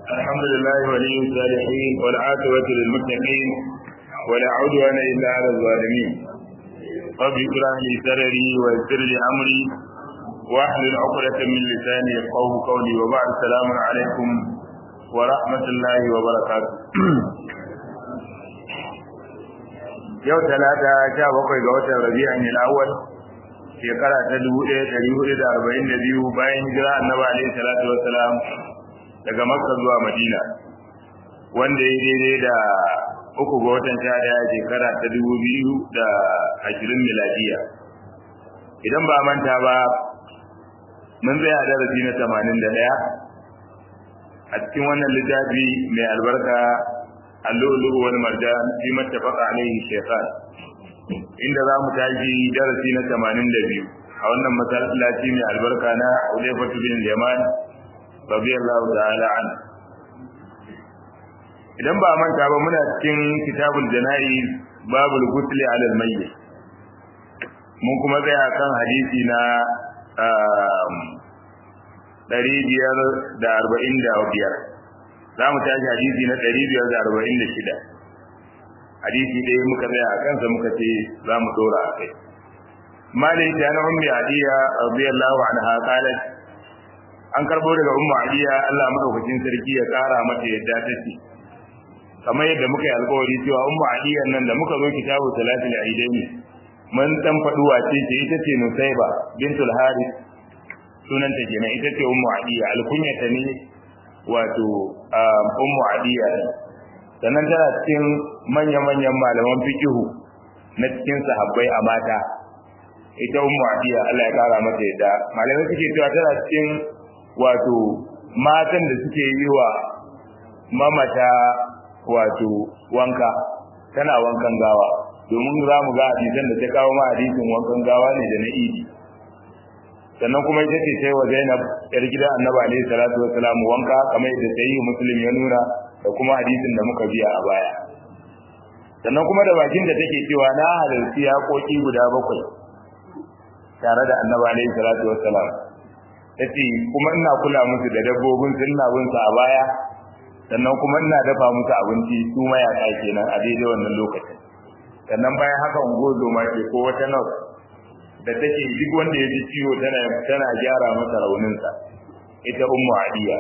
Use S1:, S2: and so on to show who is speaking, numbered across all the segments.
S1: الحمد لله ولي الصالحين والعاقبة للمتقين ولا عدوان إلا على الظالمين رب اشرح لي صدري ويسر لي أمري واحلل عقدة من لساني يفقهوا قولي وبعد السلام عليكم ورحمة الله وبركاته yau talata sha bakwai ga watan rabi'an al-awwal shekara ta dubu ɗaya ɗari hudu da arba'in da biyu bayan hijira annabi alaihi salatu wassalam daga makka zuwa madina wanda ya daidai da uku ga watan sha ɗaya shekara ta dubu biyu da ashirin miladiya idan ba manta ba mun tsaya darasi na tamanin da ɗaya a cikin wannan littafi mai albarka اللؤلؤ والمرجان فيما اتفق عليه الشيخان inda za mu tashi darasi na 82 a wannan masallaci mai albarka na Ulayfatu bin Yaman radiyallahu ta'ala an idan ba manta ba muna cikin kitabul jana'iz babul ghusl 'ala al-mayyit mun kuma tsaya kan hadisi na 545 za mu tashi hadisi na 546 hadisi ɗaya muka tsaya a kansa muka ce za mu dora a kai malai ta na ummi adiya radiyallahu anha qalat an karbo daga ummu adiya Allah madaukakin sarki ya kara mata yadda take kamar yadda muka yi alƙawari cewa ummu adiya nan da muka zo kitabu salatul aidaini mun dan faduwa ce ce ita ce nusaiba bintul harith sunanta kenan ita ce ummu adiya alkunyata ne wato ummu adiya sannan tana cikin manya-manyan malaman fikihu na cikin sahabbai a mata ita ummu adiya Allah ya kara mata yadda malamai suke cewa tana cikin wato matan da suke yi wa mamata wato wanka tana wankan gawa domin za mu ga hadisan da ta kawo ma hadisin wankan gawa ne da na idi sannan kuma ita ce sai wa Zainab yar gidan Annabi alaihi salatu wassalam wanka kamar yadda sai Muslim ya nuna da kuma hadisin da muka biya a baya sannan kuma da bakin da take cewa na halarci yaƙoƙi guda bakwai tare da Annabi alaihi salatu wassalam tace kuma ina kula musu da dabbobin su ina bin su a baya sannan kuma ina dafa musu abinci su mayaka kenan a daidai wannan lokacin sannan bayan haka ungozo ma ke ko wata nurse da take duk wanda ya ji ciwo tana tana gyara masa rauninsa ita ummu adiya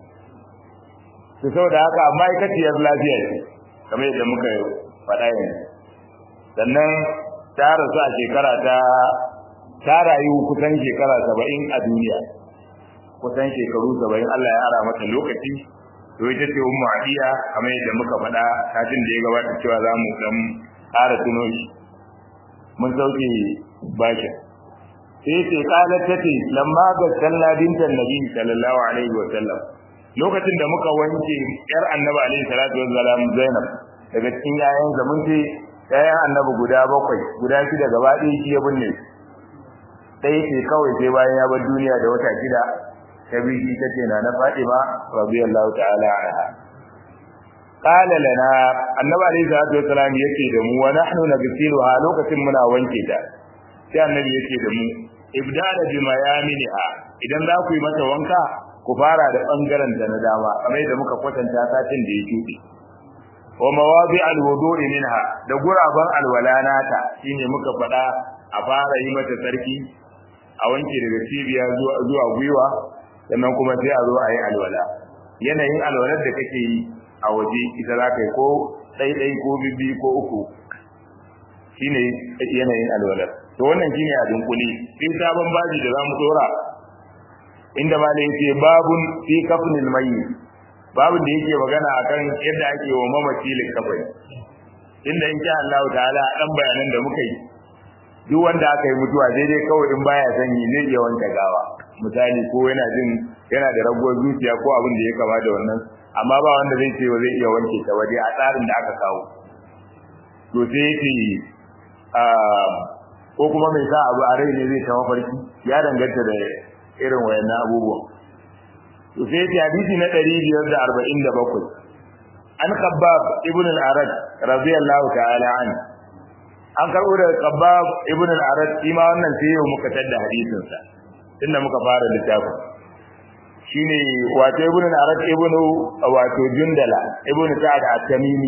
S1: to saboda haka ma'aikaciyar lafiya ce kamar yadda muka faɗa yanzu sannan ta rasu a shekara ta ta rayu kusan shekara saba'in a duniya kusan shekaru saba'in Allah ya ara mata lokaci to ita ce ummu adiya kamar yadda muka faɗa kafin da ya gabata cewa za mu dan ƙara tuno shi mun sauke bakin sai ce kalar tace lamma ga sallah bintan nabi sallallahu alaihi wa sallam lokacin da muka wanke yar annabi alaihi salatu wa salam zainab daga cikin yayan da mun ce yayan annabi guda bakwai guda shida gaba ɗaya shi ya binne sai ce kawai sai bayan ya bar duniya da wata shida ta bi shi tace na na Fatima radiyallahu ta'ala anha qala lana annabi alaihi salatu wa salam yake da mu wa nahnu nagsiluha lokacin muna wanke ta sai annabi yake da mu ibdala bi mayaminiha idan za ku yi mata wanka ku fara da bangaren ta na dama kamar yadda muka kwatanta satin da ya shuɗe wa mawadi alwudu'i minha da guraban alwalanata shine muka faɗa a fara yi mata sarki a wanke daga cibiya zuwa zuwa gwiwa sannan kuma sai a zo a yi alwala yanayin alwalar da kake yi a waje ita za ka yi ko ɗaiɗai ko bibbi ko uku shine yanayin alwalar to wannan shine a dunkule sai sabon baji da zamu dora inda ma yake babun fi kafnil mayyit babun da yake magana akan yadda ake wa mamaci likafai inda insha Allah ta'ala dan bayanan da muka yi duk wanda aka yi mutuwa daidai kawai in baya sanyi zai iya wanke gawa misali ko yana jin yana da raguwar zuciya ko abin da ya kama da wannan amma ba wanda zai ce zai iya wanke ta waje a tsarin da aka kawo to sai yake ko kuma mai sa abu a rai ne zai ta mafarki ya danganta da irin wayannan abubuwan to sai ya hadisi na 547 an khabbab ibn al-arad radiyallahu ta'ala an an karbo da khabbab ibn al-arad shi ma wannan sai yau muka tada hadisin sa tunda muka fara littafin shine wato ibnu arat ibnu wato jundala ibnu sa'ad at-tamimi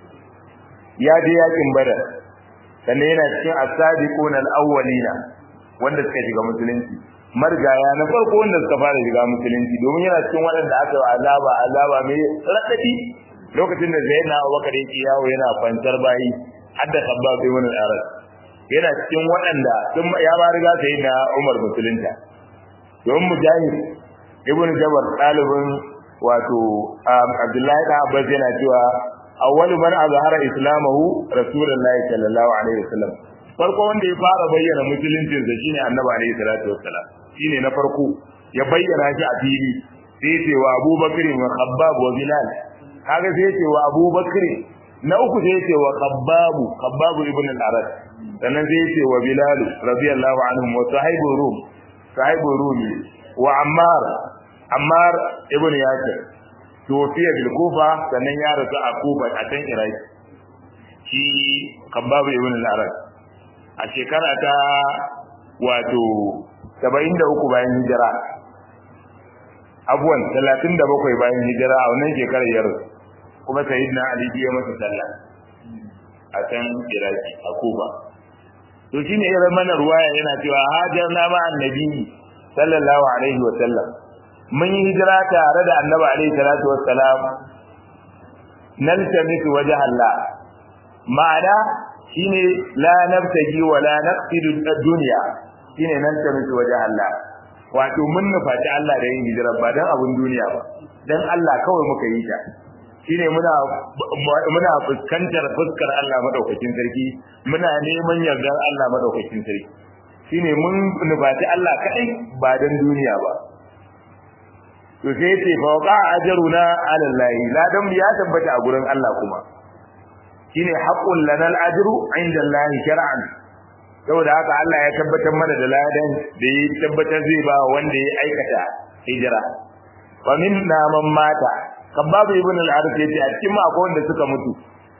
S1: ya je yakin badar sannan yana cikin as-sabiqun al-awwalina wanda suka shiga musulunci margaya na farko wanda suka fara shiga musulunci domin yana cikin waɗanda aka yi azaba azaba mai radadi lokacin da zaina Abubakar yake yawo yana kwantar bayi hadda sabba ibn al-arat yana cikin waɗanda sun ya ba riga sai na Umar musulunta don mujahid ibn jabar ɗalibin wato abdullahi da abbas yana cewa awwalu man azhara islamahu rasulullahi sallallahu alaihi wasallam farko wanda ya fara bayyana musuluncin sa shine annabi alaihi salatu wassalam shine na farko ya bayyana shi a fili sai ce wa abubakar wa khabbab wa bilal kaga sai ce wa abubakar na uku sai ce wa khabbab khabbab ibn al-arad sannan sai ce wa bilal radiyallahu anhum wa sahibu rum sahibu rumi wa ammar ammar ibn yasir tuwafiya bil kufa sannan ya rasu a kufa a can iraki shi khabbab ibn al-arad a shekara ta wato 73 bayan hijira abuwan 37 bayan hijira a wannan shekarar ya rasu kuma sayyidina ali ya masa sallah a can iraki a kufa to shine irin mana ruwaya yana cewa hajarna ma annabi sallallahu alaihi wa sallam mun yi hijira tare da annabi alaihi salatu wassalam naltamisu wajha Allah ma'ana shine la nabtaji wa la naqsidu ad-dunya shine naltamisu wajha Allah wato mun nufaci Allah da yin hijira ba dan abun duniya ba dan Allah kawai muka yi ta shine muna muna fuskantar fuskar Allah madaukakin sarki muna neman yardar Allah madaukakin sarki shine mun nufaci Allah kadai ba dan duniya ba to sai ce fa waqa ajruna ala Allah ladan ya tabbata a gurin Allah kuma shine haqqul lana al-ajru inda Allah shar'an saboda haka Allah ya tabbatar mana da ladan da ya tabbatar zai ba wanda ya aikata hijira wa minna man mata kababu ibn al-arif yace a cikin mu akwai wanda suka mutu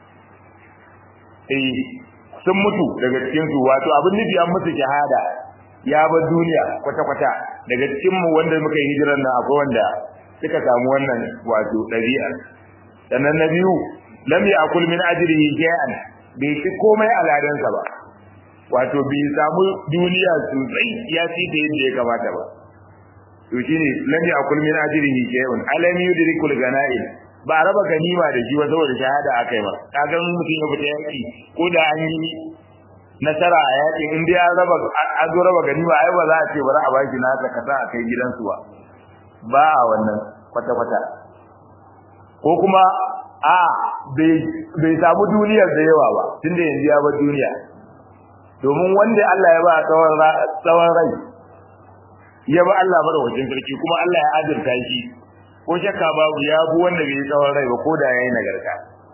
S1: eh sun mutu daga cikin su wato abin nufi an musu shahada ya bar duniya kwata kwata daga cikin mu wanda muka yi hijirar nan akwai wanda suka samu wannan wato dabi'a sannan na biyu lam ya'kul min ajrihi shay'an bai ci komai a ladansa ba wato bai samu duniya sosai ya ci da yadda ya kamata ba to shine lam yakul min ajrihi shay'un alam yudrikul ganaim ba raba ganima da shi ba saboda shahada akai ba kaga mutum ya fita yaki ko da an yi nasara a yaki in dai an raba an zo raba ganima ai ba za a ce bari a baki na ka kasa a kai gidansu ba ba a wannan kwata kwata ko kuma a bai samu duniyar da yawa ba tunda yanzu ya bar duniya domin wanda Allah ya ba tsawon rai ya ba Allah madaukakin sarki kuma Allah ya azurta shi ko shakka babu ya bu wanda bai tsawon rai ba ko da yayi nagarta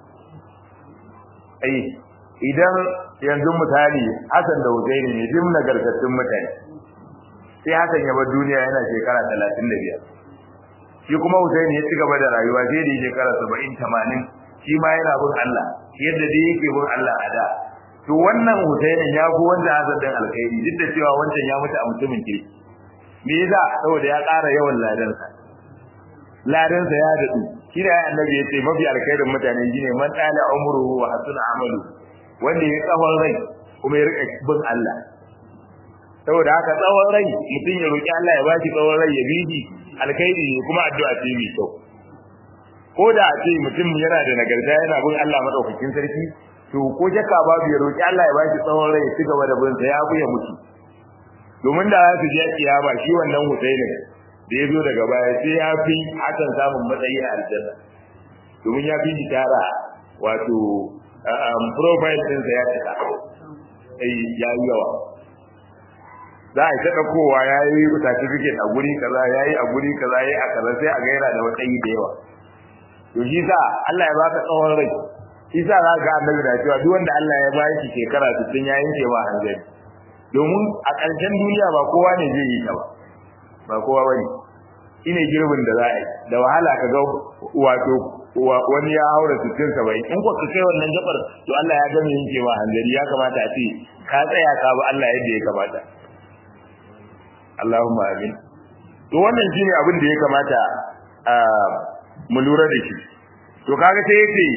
S1: ai idan yanzu misali Hassan da Husaini ne dim nagartattun mutane sai Hassan ya bar duniya yana shekara 35 shi kuma Husaini ya ci gaba da rayuwa sai da shekara 70 80 shi ma yana bin Allah yadda dai yake bin Allah a da to wannan Husainin ya fi wanda Hassan dan alkhairi duk da cewa wancan ya mutu a mutumin kirki me yasa saboda ya ƙara yawan ladansa ladansa ya dadu shi da annabi ya ce mafi alkhairin mutane shine man dala umruhu wa hasuna amalu wanda ya tsawon rai kuma ya rika bin Allah saboda haka tsawon rai mutum ya roki Allah ya ba shi tsawon rai ya bi shi alkhairi ne kuma addu'a ce mai kyau ko da a ce mutum yana da nagarta yana bin Allah madaukakin sarki to ko shakka babu ya roki Allah ya ba shi tsawon rai ya ci gaba da bin sa ya buya mutu domin da za su je kiyama shi wannan Husainin da ya zo daga baya sai ya fi hakan samun matsayi a aljanna domin ya fi shi tara wato profile ɗinsa ya cika ai ya yi yawa za a yi ta ɗaukowa ya yi certificate a guri kaza ya yi a guri kaza ya yi a kaza sai a gaira da matsayi da yawa to shi sa Allah ya baka tsawon rai shi sa za ga annabi da cewa duk wanda Allah ya ba shi shekara 60 ya yanke wa hanzari domin a ƙarshen duniya ba kowa ne zai yi ta ba ba kowa bane shine girbin da za a yi da wahala ka ga wato wani ya haura sittin saba'in in ko ka kai wannan gabar to Allah ya gama yanke ma hanzari ya kamata a ce ka tsaya ka bi Allah yadda ya kamata Allahumma amin to wannan shine abin da ya kamata mu lura da shi to kaga sai yace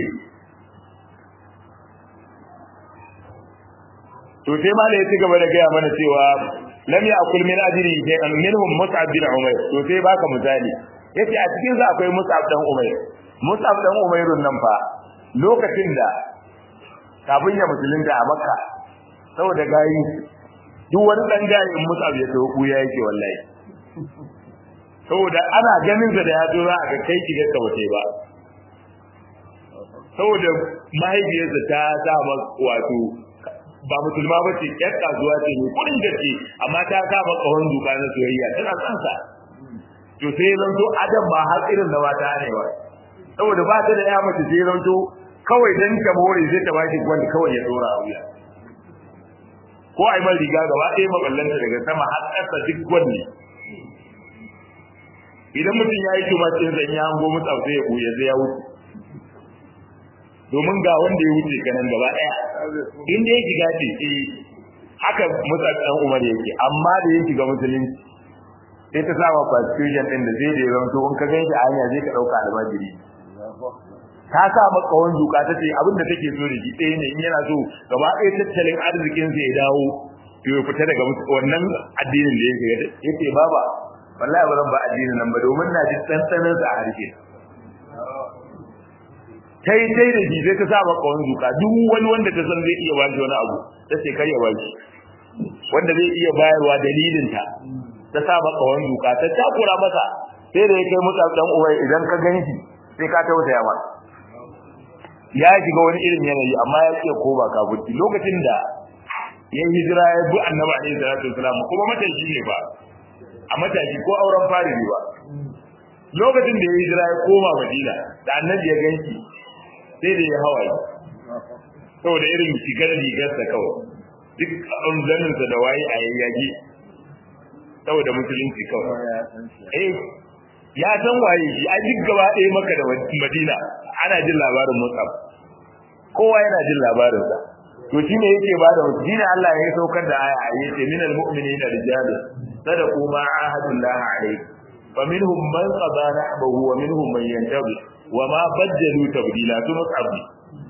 S1: to sai ma da ya ci gaba da gaya mana cewa lam ya'kul min ajri shay'an minhum mus'ab bin umayr to sai baka misali yace a cikin sa akwai mus'ab dan umayr mus'ab dan umayrun nan fa lokacin da kafin ya musulunta a makka saboda gayi duk wani dan gayin mus'ab ya tawo kuya yake wallahi saboda ana ganin sa da ya zo za a ga kai kiga ka wace ba saboda mahaifiyarsa ta sa wato ba musulma ba ce yar kasuwa ce mai kudin gaske amma ta sa maka wani duka na soyayya tana son sa to sai zan to adam ba har irin da mata ne ba saboda ba ta da ya mace sai zan to kawai dan ta more sai ta bashi gwanda kawai ya dora a wuya ko ai mai riga gaba ɗaya maballanta daga sama har ƙasa duk gwanne idan mutum ya yi tumacin zan ya hango mutu sai ya buya sai ya wuce domin ga wanda ya wuce kanan gaba daya inda ya shiga ce eh haka musa dan umar yake amma da ya shiga musulunci sai ta saba constitution din da zai da ya zanto in ka ganshi a hanya zai ka dauka almajiri ta sa maka wani duka ta ce abinda take so da shi ɗaya ne in yana so gaba ɗaya tattalin arzikin sa ya dawo to ya fita daga wannan addinin da ya shiga yace baba wallahi ba zan ba addinin nan ba domin na ji tsantsanin sa a harshe kai dai da shi sai ta sa maka wani zuka duk wani wanda ta san zai iya ba shi wani abu ta ce kai ya ba shi wanda zai iya bayarwa dalilin ta ta sa maka wani zuka ta takura masa sai da ya kai mutu dan uwai idan ka ganshi sai ka tausaya masa ya shiga wani irin yanayi amma ya ce ko ba ka buci lokacin da ya hijira ya bi annabi alaihi salatu wasalam kuma matashi ne ba a matashi ko auren fari ne ba lokacin da ya hijira ya koma madina da annabi ya ganshi sai da ya hawaye saboda irin shigar rigarsa kawai duk zaninsa da waye a yayyage saboda musulunci kawai eh ya san waye shi a duk gaba ɗaya maka da madina ana jin labarin musab kowa yana jin labarinsa to shi ne yake ba da wasu shine Allah ya saukar da aya a yace minal mu'minina rijalu sadaqu ma ahadullah alayhi fa minhum man qada nahbahu wa minhum man yantabi wa ma bajjalu tabdila to musabbi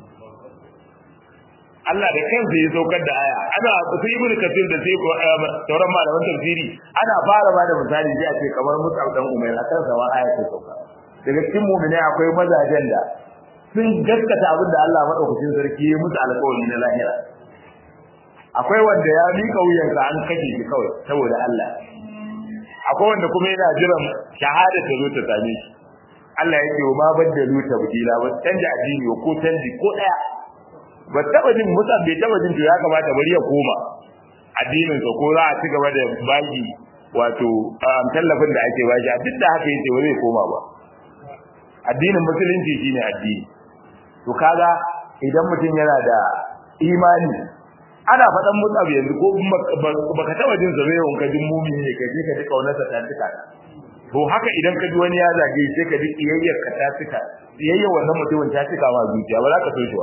S1: Allah da kansa ya saukar da aya ana sai ibnu kasir da sai ko sauran malaman tafsiri ana fara ba da misali sai a ce kamar musab dan umayr akan sa wa aya ta sauka daga cikin mu'mini akwai mazajen da sun gaskata abin da Allah madaukakin sarki ya musu alƙawari na lahira akwai wanda ya mika wuyansa an kashe shi kawai saboda Allah akwai wanda kuma yana jiran shahada ta zo ta same shi Allah ya ce ma baddalu tabdila ba canja addini ko canji ko daya ba taba jin musa bai taba jin to ya kamata bari ya koma addinin sa ko za a ci gaba da baki wato tallafin da ake bashi a duk da haka yace ba zai koma ba addinin musulunci shine addini to kaga idan mutum yana da imani ana faɗan mutsabi yanzu ko baka taba jin zabe yawan ka jin mumini ne kai ka ji kaunarsa ta tuka to haka idan ka ji wani ya zage sai ka ji kiyayyar ka ta tuka kiyayyar wannan mutumin ta tuka ma zuciya ba za ka so shi ba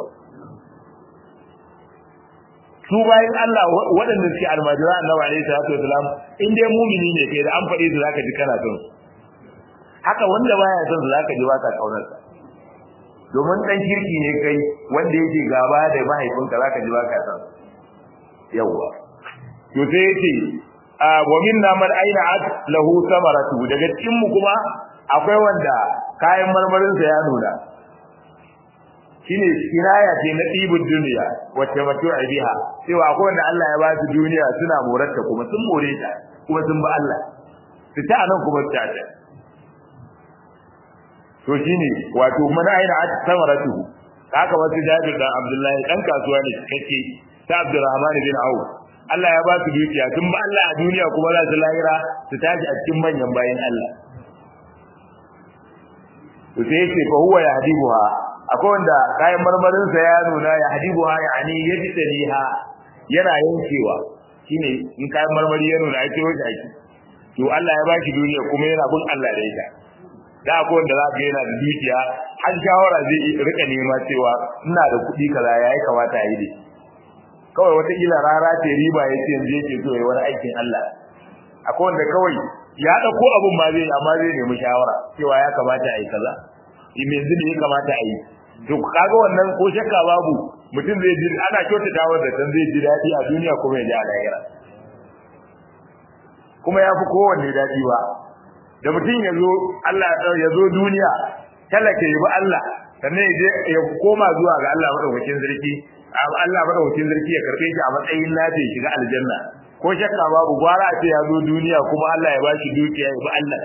S1: su bayan Allah waɗanda suke almajira annabi alaihi salatu wasalam in dai mumini ne kai da an faɗe su zaka ji kana son haka wanda baya son su zaka ji ba ka kaunar sa domin dan kirki ne kai wanda yake gaba da mahaifinka zaka ji ba ka son yawa to sai yace wa minna man aina at lahu samaratu daga cikin mu kuma akwai wanda kayan marmarin sa ya nuna shine kinaya ce na ɗibin duniya wacce mato a biha cewa akwai wanda Allah ya ba su duniya suna morarta kuma sun more ta kuma sun ba Allah su ta nan kuma ta ta to shine wato mana aina at samaratu haka wasu Jabir dan Abdullahi dan kasuwa ne kake ta Abdurrahman bin Auf Allah ya ba su dukiya sun ba Allah a duniya kuma za su lahira su tashi a cikin manyan bayan Allah to sai yake fa huwa yahdibuha akwai wanda kayan marmarin sa ya nuna ya hadibuha yani yajtaliha yana yankewa shine in kayan marmari ya nuna ake wuce ake to Allah ya baki duniya kuma yana bin Allah da ita da akwai wanda za ka yana da dukiya har shawara zai rika nema cewa ina da kuɗi kaza yayi kamata a yi da kawai wata kila rara ce riba yace yanzu yake so yayi wani aikin Allah akwai wanda kawai ya dauko abun ma zai amma zai nemi shawara cewa ya kamata a yi kaza me yanzu ne ya kamata a yi to kaga wannan ko shakka babu mutum zai ji ana kyautata wa da zai ji daɗi a duniya kuma ya ji a lahira kuma ya fi kowanne daɗi ba da mutum ya zo Allah ya zo duniya talaka ya bi Allah sannan ya je ya koma zuwa ga Allah madaukakin sarki Allah madaukakin sarki ya karbe shi a matsayin lafi ya shiga aljanna ko shakka babu gwara ce ya zo duniya kuma Allah ya bashi dukiya ya bi Allah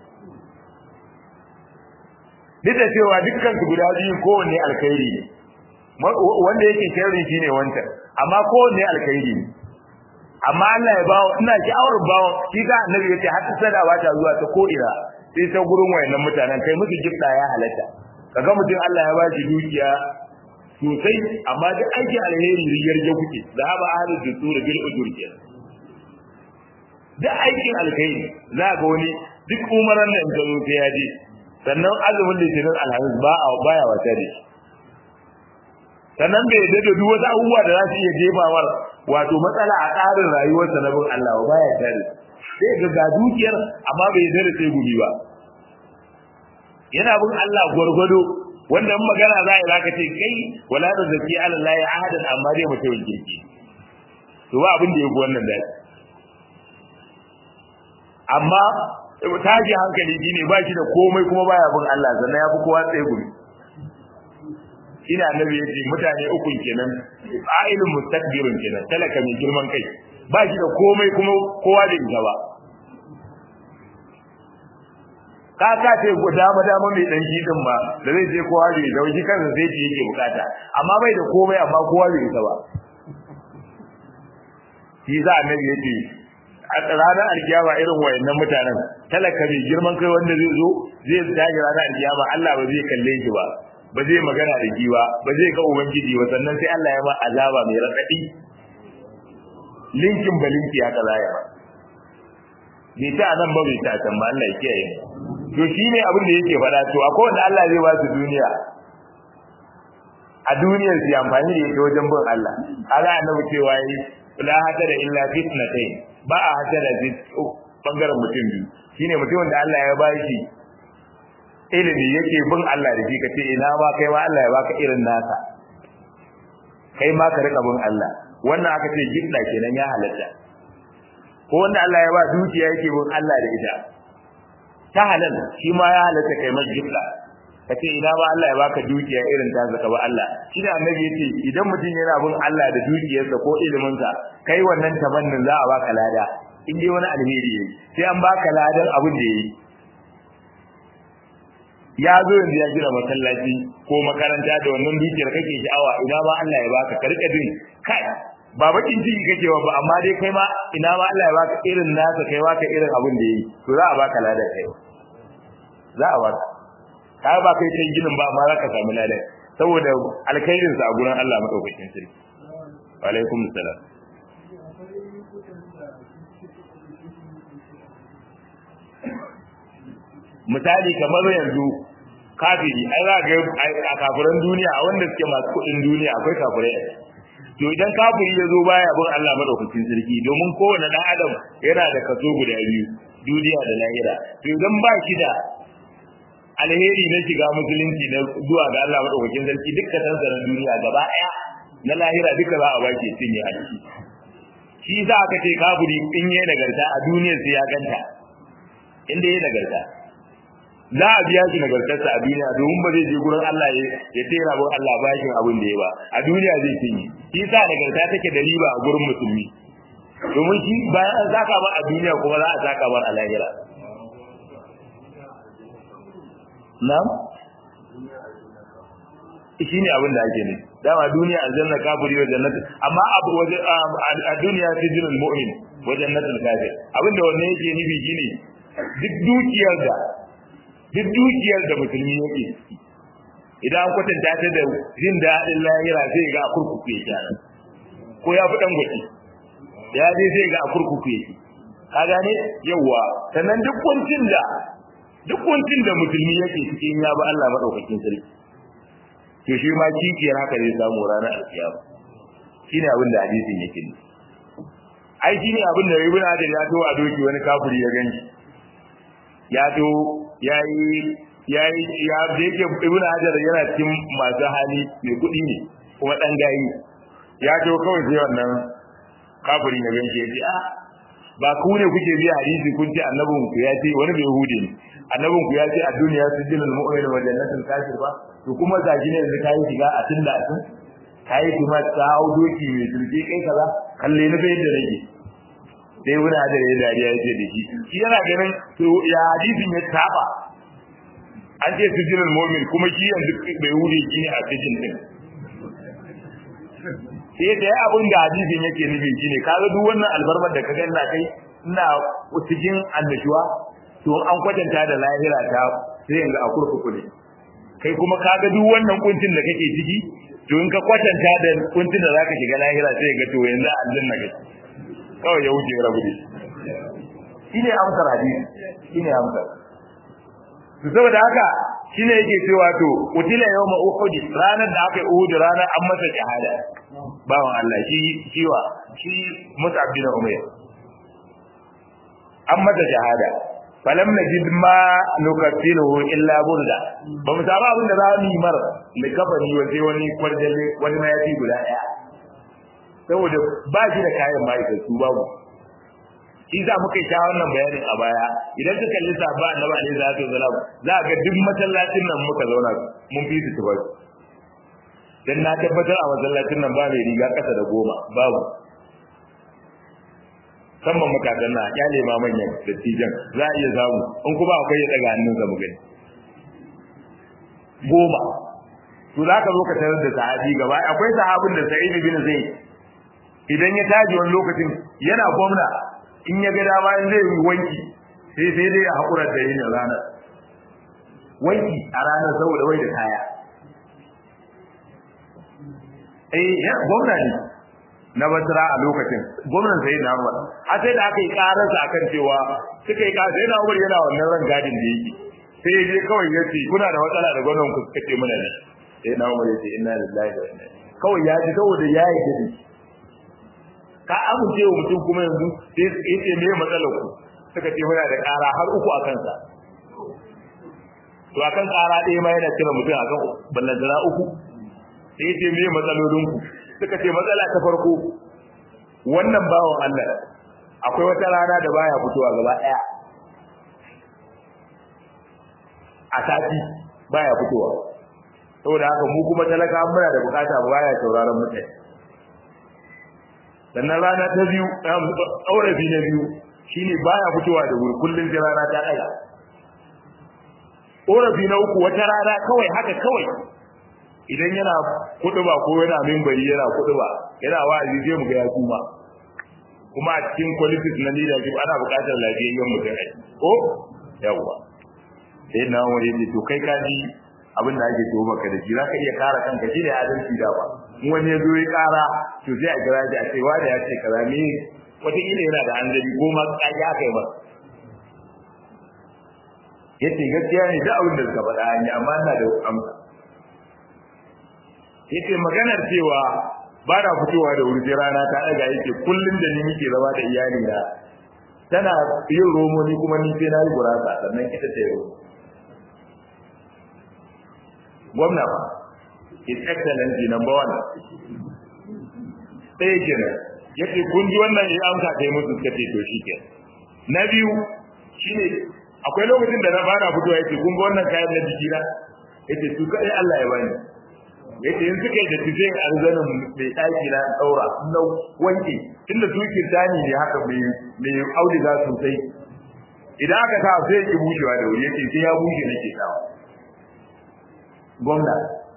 S1: duk da cewa dukkan su guda biyu kowanne alkhairi ne wanda yake sharri shine wancan amma kowanne alkhairi ne amma Allah ya bawo ina ki auren bawo shi ga annabi yace har sada ba ta zuwa ta ko ina sai ta gurin wayannan mutanen kai musu gifta ya halatta kaga mutum Allah ya bashi dukiya sosai amma duk aiki alheri riyar ya kuke zahaba ahli dusur bil ujur ke duk aikin alkhairi za ga wani duk umaran da in zo sai ya je sannan azumin litinin alhamis ba a baya wata da shi sannan bai da duk wasu abubuwa da za su iya jefawar wato matsala a tsarin rayuwarsa na bin Allah ba baya tare sai ga ga dukiyar amma bai da da sai gumi ba yana bin Allah gwargwado wanda in magana za a yi zaka ce kai wala da zaki Allah ya ahadan amma dai mutum kirki to ba abin da yake wannan dai amma taji hankali shine ba shi da komai kuma baya bin Allah sannan ya fi kowa tsaye gumi ina annabi ya ce mutane ukun kenan fa'ilun mustakbirun kenan talaka mai girman kai ba shi da komai kuma kowa da ita ba ka ka ce dama dama mai dan din ba da zai je kowa da ita shi kansa sai ce yake bukata amma bai da komai amma kowa da ita ba shi za annabi ya ce a ranar alkiyama irin wayannan mutanen talaka mai girman kai wanda zai zo zai tashi ranar alkiyama Allah ba zai kalle shi ba ba zai magana da shi ba ba zai ga ubangiji ba sannan sai Allah ya ba azaba mai radadi linkin balinki ya kaza ya ba bai ta nan ba bai ta can ba Allah ya kiyaye to shine abin da yake faɗa to akwai wanda Allah zai ba su duniya a duniyar su amfani da ita wajen bin Allah ala annabi cewa yi la hadara illa fitnatayn ba a hadara bi bangaren mutum biyu shine mutumin da Allah ya ba shi ilimi yake bin Allah da shi ka ce ina ma kai ma Allah ya baka irin nasa kai ma ka rika bin Allah wannan aka ce gidda kenan ya halatta ko wanda Allah ya ba dukiya yake bin Allah da ita ta halal shi ma ya halatta kai ma gidda ka ce ina ma Allah ya baka dukiya irin ta zaka ba Allah shi da annabi yace idan mutum yana bin Allah da dukiyarsa ko iliminsa kai wannan tabannin za a baka lada in dai wani alheri yayi sai an baka ladan abin da yayi ya zo yanzu ya gina masallaci ko makaranta da wannan dukiyar kake sha'awa ina ma Allah ya baka karka din kai ba bakin ciki kake wa ba amma dai kai ma ina ma Allah ya baka irin nasa kai baka irin abin da yi to za a baka lada kai za a baka ka ba kai kan ginin ba amma za ka samu lada saboda alkhairin sa a gurin Allah madaukakin sarki wa alaikum salam misali kamar yanzu kafiri ai za ga a kafiran duniya a wanda suke masu kuɗin duniya akwai kafirai a to idan kafiri ya zo baya bin Allah madaukakin sarki domin kowane dan adam yana da kaso guda biyu duniya da lahira to idan ba shi da alheri na shiga musulunci na zuwa ga Allah madaukakin sarki dukkan sansanin duniya gaba ɗaya na lahira duka za a baki cinye a ciki shi za aka ce kafiri in yayi nagarta a duniyar sai ya ganta inda yayi nagarta za a biya shi nagartarsa a duniya domin ba zai je gurin Allah ya tera bin Allah bashin abin da ya ba a duniya zai cinye shi sa nagarta take da riba a gurin musulmi domin shi bayan an saka ba a duniya kuma za a saka ba a lahira na'am shi ne abin da ake ne dama duniya aljanna kafiri wa jannatu amma abu waje a duniya sijinul mu'min wa jannatul kafir abin da wannan yake nufi shine duk dukiyar da duk dukiyar da musulmi yake idan an kwatanta ta da jin daɗin lahira sai ga a kurkuku yake nan ko ya fi ɗan gwaci ya je sai ga a kurkuku yake ka gane yawwa sannan duk kuncin da duk kuncin da musulmi yake cikin ya ba Allah madaukakin sarki to shi ma kikiyar haka zai samu ranar alkiyama shine abin da hadisin yake ne ai shine abin da ibn Hajar ya to a doki wani kafiri ya ganshi ya to yayi yayi ya da yake ibnu hajar yana cikin masu hali mai kuɗi ne kuma dan gayi ya to kawai sai wannan kafirin ya ganke ya ce a ba ku ne kuke biya hadisi kun ce annabin ku ya ce wani bai yahudi ne annabin ku ya ce a duniya su jinin mu'min wa jannatin kafir ba to kuma ga shi ne yanzu kai shiga a tun da tun kai kuma ta hau doki mai turke kai kaza kalle na bai da rage sai wani hadar ya dariya ya ce da shi shi yana ganin to ya hadisin ya saba an ce su jinin mu'min kuma shi yanzu bai yahudi shi ne a cikin din sai da abin da hadisin yake nufi shine kaga duk wannan albarmar da kaga ina kai ina cikin annashuwa to an kwatanta da lahira ta sai yanga a kurkuku ne kai kuma kaga duk wannan kuncin da kake ciki to in ka kwatanta da kuncin da zaka shiga lahira sai ga to yanzu aljanna kake kawai ya wuce rabu da shine amsar hadisi shine amsar to saboda haka shine yake cewa to utila yawma uhud ranar da aka yi uhud ranar an masa shahada bawan Allah shi shiwa shi Mus'ab bin Umayr an masa shahada falam najid ma nukaffinuhu illa burda ba mu samu abin da za mu yi mar likafani wa sai wani kwarjalle wani mayafi guda daya saboda ba shi da kayan ma'aikatu babu shi za muka sha wannan bayanin a baya idan ka kalli sabba annabi alaihi salatu wasalam za ga duk masallacin nan muka zauna mun fi su tubar dan na tabbatar a masallacin nan ba mai riga kasa da goma babu musamman makadan na kyale ma manyan dattijan za a iya samu in kuma akwai ya daga hannunsa mu gani goma to za ka zo ka tarar da sahabi gaba akwai sahabin da sa'id bin zaid idan ya taji wani lokacin yana gwamna in ya ga dama in zai yi wanki sai sai dai ya haƙura da yin ranar wanki a ranar saboda wai da kaya eh ya gwamna ne na basra a lokacin gwamnan sai na Umar a sai da aka yi kararsa akan cewa suka yi kararsa yana Umar yana wannan ran gadin da yake sai ya je kawai ya ce kuna da matsala da gwamnan ku suka ce mana ne sai na Umar ya ce inna lillahi wa inna kawai ya ji saboda ya yi gidi ka amince wa mutum kuma yanzu sai ya ce me matsalar ku suka ce muna da kara har uku a kansa to akan kara ɗaya ma yana kira mutum akan ballantana uku sai ya ce me matsalolin ku suka ce matsala ta farko wannan bawan Allah akwai wata rana da baya fitowa gaba daya a sati baya fitowa saboda haka mu kuma talaka muna da bukata baya sauraron mutane sannan rana ta biyu aurabi na biyu shine baya fitowa da wuri kullun da rana ta daga aurabi na uku wata rana kawai haka kawai idan yana kuduba ko yana mimbari yana kuduba yana wa'azi sai mu ga ya kuma kuma a cikin qualities na leadership ana buƙatar lafiyayyen mutum ai ko yawa sai na wani ne to kai kaji abin da ake tuwo maka da shi zaka iya kara kanka shi ne adalci da ba in wani ya zo ya kara to sai a kira shi a ce wani ya ce kaza ne wataƙila yana da hanzari ko ma ƙaƙi aka yi masa yace gaskiya ne da abin da suka faɗa an yi amma ina da amsa yace maganar cewa ba na fitowa da wuri sai rana ta daga yake kullun da ni nake zama da iyali na tana yin romo ni kuma ni sai na yi gurasa sannan ita ta yi gwamna ba his excellency number one ɗaya kenan yace kun ji wannan ya amsa kai musu suka ce to shike na biyu shine akwai lokacin da na fara fitowa yace kun ga wannan kayan na jikina yace su kai Allah ya bani yace in suka yi da tije arzanin mai daki na daura na wanke tunda su kirtani ne haka mai mai auduga sosai idan aka sa sai ki bushewa da wuri yace sai ya bushe nake sawa gwamna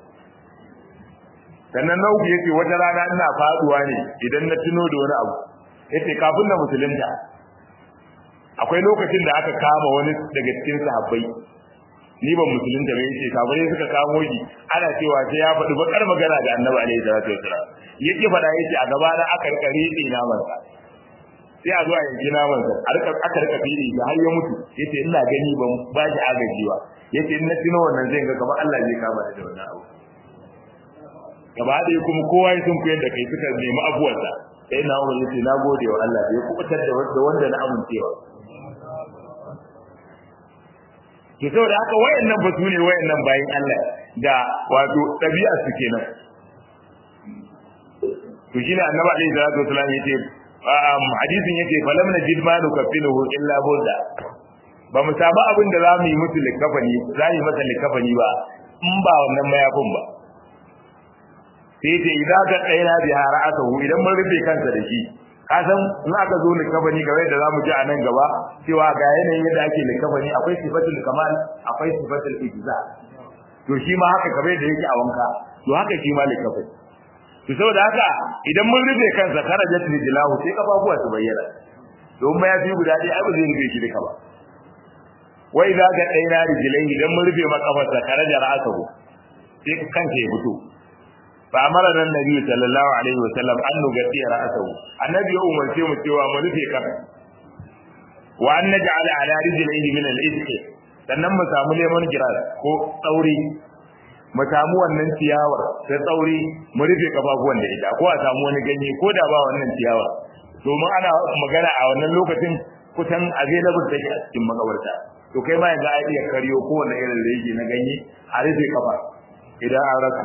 S1: sannan na uku yace wata rana ina faduwa ne idan na tuno da wani abu yace kafin na musulunta akwai lokacin da aka kama wani daga cikin sahabbai ni ban musulunta ba yace kafirai suka kamo shi ana cewa sai ya faɗi bakar magana da Annabi alaihi salatu wasallam yake faɗa yace a gaba na aka rikare ni naman sa sai a zo a yanki naman sa a rika aka rika fili da har ya mutu yace ina gani ban ba shi agaji ba yace in na tuno wannan zai ga kamar Allah zai kama da wannan abu gaba ɗaya kuma kowa ya sun koyar da kai suka nemi abuwarsa sai na umar yace na gode wa Allah da ya kubutar da wanda na amincewa to saboda haka wayannan ba su ne wayannan bayin Allah da wato ɗabi'a su kenan to shine annabi alaihi salatu wasallam yace hadisin yace falam najid ma nukaffinuhu illa budda ba mu samu abin da za mu yi musu likafani za mu yi masa likafani ba in ba wannan mayafin ba sai ce idan ka tsaina bi hara'atahu idan mun rufe kansa da shi ka san in aka zo likafani game da zamu ji a nan gaba cewa ga yanayin yadda ake likafani akwai sifatul kamal akwai sifatul ijza to shi ma haka kamar da yake a wanka to haka shi ma likafani to saboda haka idan mun rufe kansa karajat rijlahu sai kafafuwa su bayyana don ma ya fi guda ɗaya ai ba zai rufe shi duka ba wai za ga ɗaya rijilai idan mun rufe makafarsa karaja ra'asahu sai kanka ya fito fa amara nan nabi sallallahu alaihi wa sallam an nugati ra'asahu annabi ya umarce mu cewa mu rufe kan wa an naj'al ala rijlaihi min al-isq sannan mu samu lemon giras ko tsauri mu samu wannan ciyawar ta tsauri mu rufe kafafuwan da ita ko a samu wani ganye ko da ba wannan ciyawar domin ana magana a wannan lokacin kusan available take a cikin makabarta to kai ma yanzu ai iya karyo ko wani irin rege na ganye a rufe kafa idan an rasa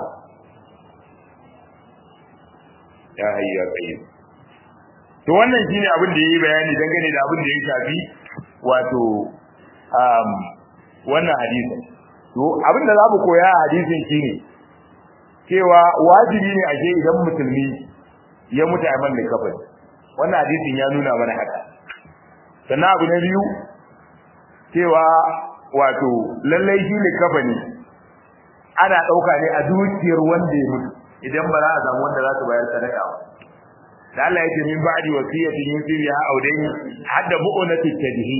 S1: ya hayya kai to wannan shine abin da yayi bayani dangane da abin da ya shafi wato um wannan hadisin to abin da zamu koya a hadisin shine cewa wajibi ne ake idan musulmi ya mutu a man da kafin wannan hadisin ya nuna mana haka sannan abu na biyu cewa wato lallai shi ne kafani ana ɗauka ne a dukiyar wanda ya mutu idan ba za a samu wanda za su bayar sadaka ba da Allah ya ce min ba'di wasiyatin yusiya audain hadda bu'unati tadhi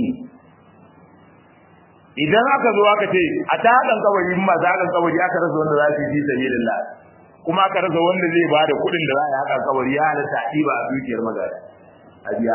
S1: idan aka zo aka ce a ta hakan kawari ma za hakan kawari aka rasa wanda za su yi sabilillah kuma aka rasa wanda zai bada kuɗin da za a yi hakan kawari ya halatta ba a dukiyar magana a biya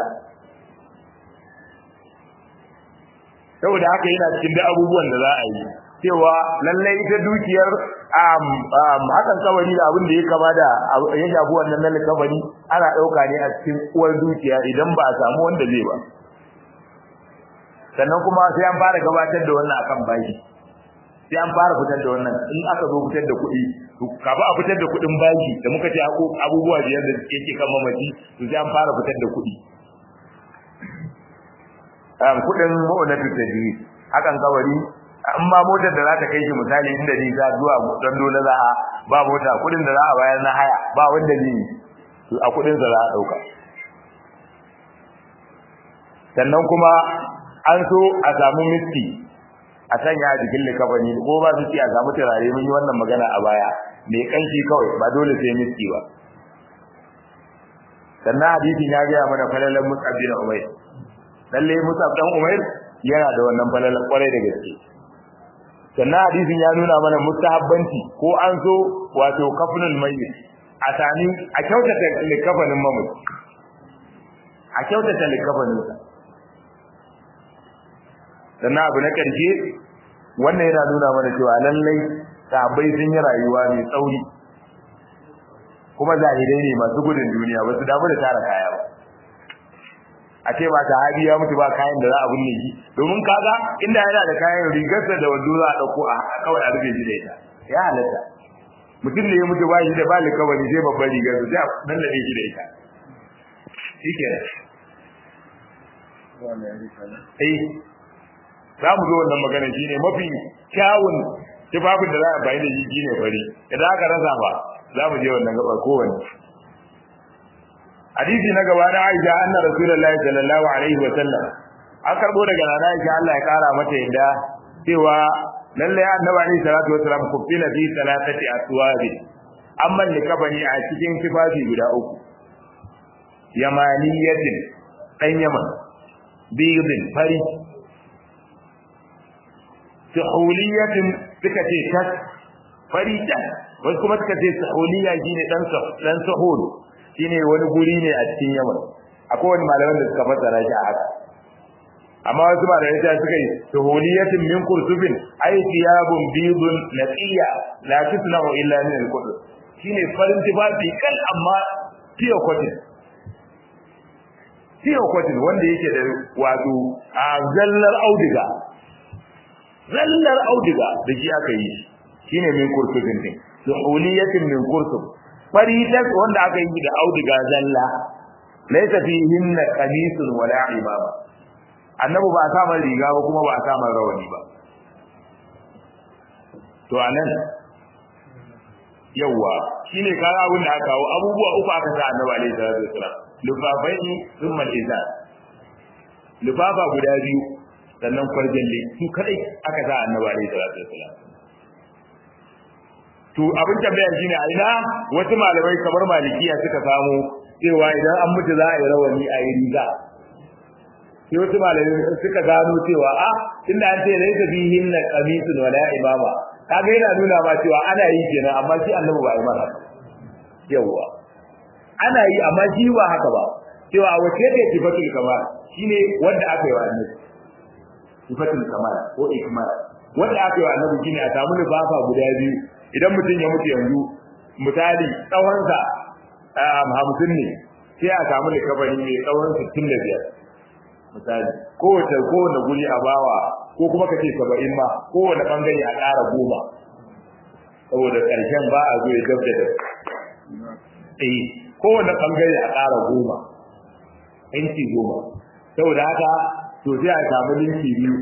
S1: saboda haka yana cikin da abubuwan da za a yi cewa lallai ita dukiyar hakan kawari da abin da ya kama da ya shafi wannan nan kafani ana ɗauka ne a cikin uwar dukiya idan ba a samu wanda zai ba sannan kuma sai an fara gabatar da wannan akan baki sai an fara fitar da wannan in aka zo fitar da kuɗi kafin a fitar da kuɗin baki da muka ce abubuwa biyar da yake kan mamaci to sai an fara fitar da kuɗi kudin mu'unatu tajwi hakan kawari in ma motar da za ta kai shi misali inda ni za zuwa dan dole za a ba mota kudin da za a bayar na haya ba wanda ne a kudin sa za a dauka sannan kuma an so a samu miski a sanya a jikin likafani ko ba su ci a samu turare mun yi wannan magana a baya mai kanshi kawai ba dole sai miski ba sannan hadisin ya gaya mana falalan mus'ab bin umayr lalle Musa dan Umair yana da wannan falala kwarai da gaske sannan hadisin ya nuna mana mustahabbanci ko an so wato kafnul mayyit a tani a kyautata likafanin mamut a kyautata likafanin sa sannan abu na karshe wannan yana nuna mana cewa lallai sahabbai sun yi rayuwa mai tsauri kuma zahirai ne masu gudun duniya ba su damu da tara kaya ba a ce ba sahabi ya mutu ba kayan da za a binne shi domin kaga inda yana da kayan rigarsa da wando za a dauko a kawai a rufe shi da ita ya halatta mutum ne ya mutu ba shi da ba likawari sai babban rigar su sai a lallabe shi da ita shike eh za mu zo wannan magana shine mafi kyawun tufafin da za a bayi da shi shine fari idan aka rasa ba za mu je wannan gabar kowanne hadisi na gaba na Aisha anna Rasulullahi sallallahu alaihi wa sallam an karbo daga nana Aisha Allah ya kara mata yadda cewa lalle annabi alaihi salatu wa sallam kufina fi salatati aswabi amma likabani a cikin tufafi guda uku yamaniyatin dan yaman bidin fari suhuliyatin suka ce tas fari ta wasu kuma suka ce suhuliya shine dan dan suhul shine wani guri ne a cikin Yaman akwai wani malaman da suka fassara shi a haka amma wasu malamai ta suka yi tuhuliyatin min kursubin ay thiyabun bidun naqiya la tusna'u illa min al-qudus shine farin tufafi kan amma tiyo cotton tiyo cotton wanda yake da wato a zallar auduga zallar auduga da shi aka yi shine min kursufin din suhuliyatin min kursuf faritas wanda aka yi da auduga zalla laysa fihinna qamisun wala imama annabi ba sa man riga ba kuma ba sa man rawani ba to anan yawa shine kaga abin da aka kawo abubuwa uku aka sa annabi alaihi salatu wasalam lufafaini thumma al-izar lufafa guda biyu sannan kwarjalle su kadai aka sa annabi alaihi salatu wasalam to abin tambaya shine a ina wasu malamai kamar malikiya suka samu cewa idan an mutu za a yi rawani a yi riga sai wasu malamai suka gano cewa a tunda an ce laisa bihin na qamisun wala imama kaga yana nuna ma cewa ana yi kenan amma shi annabi ba yi mana yawa ana yi amma shi ba haka ba cewa wace ce sifatul kamal shine wanda aka yi wa annabi sifatul kamal ko ikmal wanda aka yi wa annabi shine a samu lifafa guda biyu idan mutum ya mutu yanzu misali tsawonsa hamsin ne sai a samu likafani mai tsawon sittin da biyar misali kowace kowane guri a bawa ko kuma kace saba'in ma kowane bangare a ƙara goma saboda ƙarshen ba a zo ya gab da eh kowane bangare a ƙara goma inci goma saboda haka to sai a samu linki biyu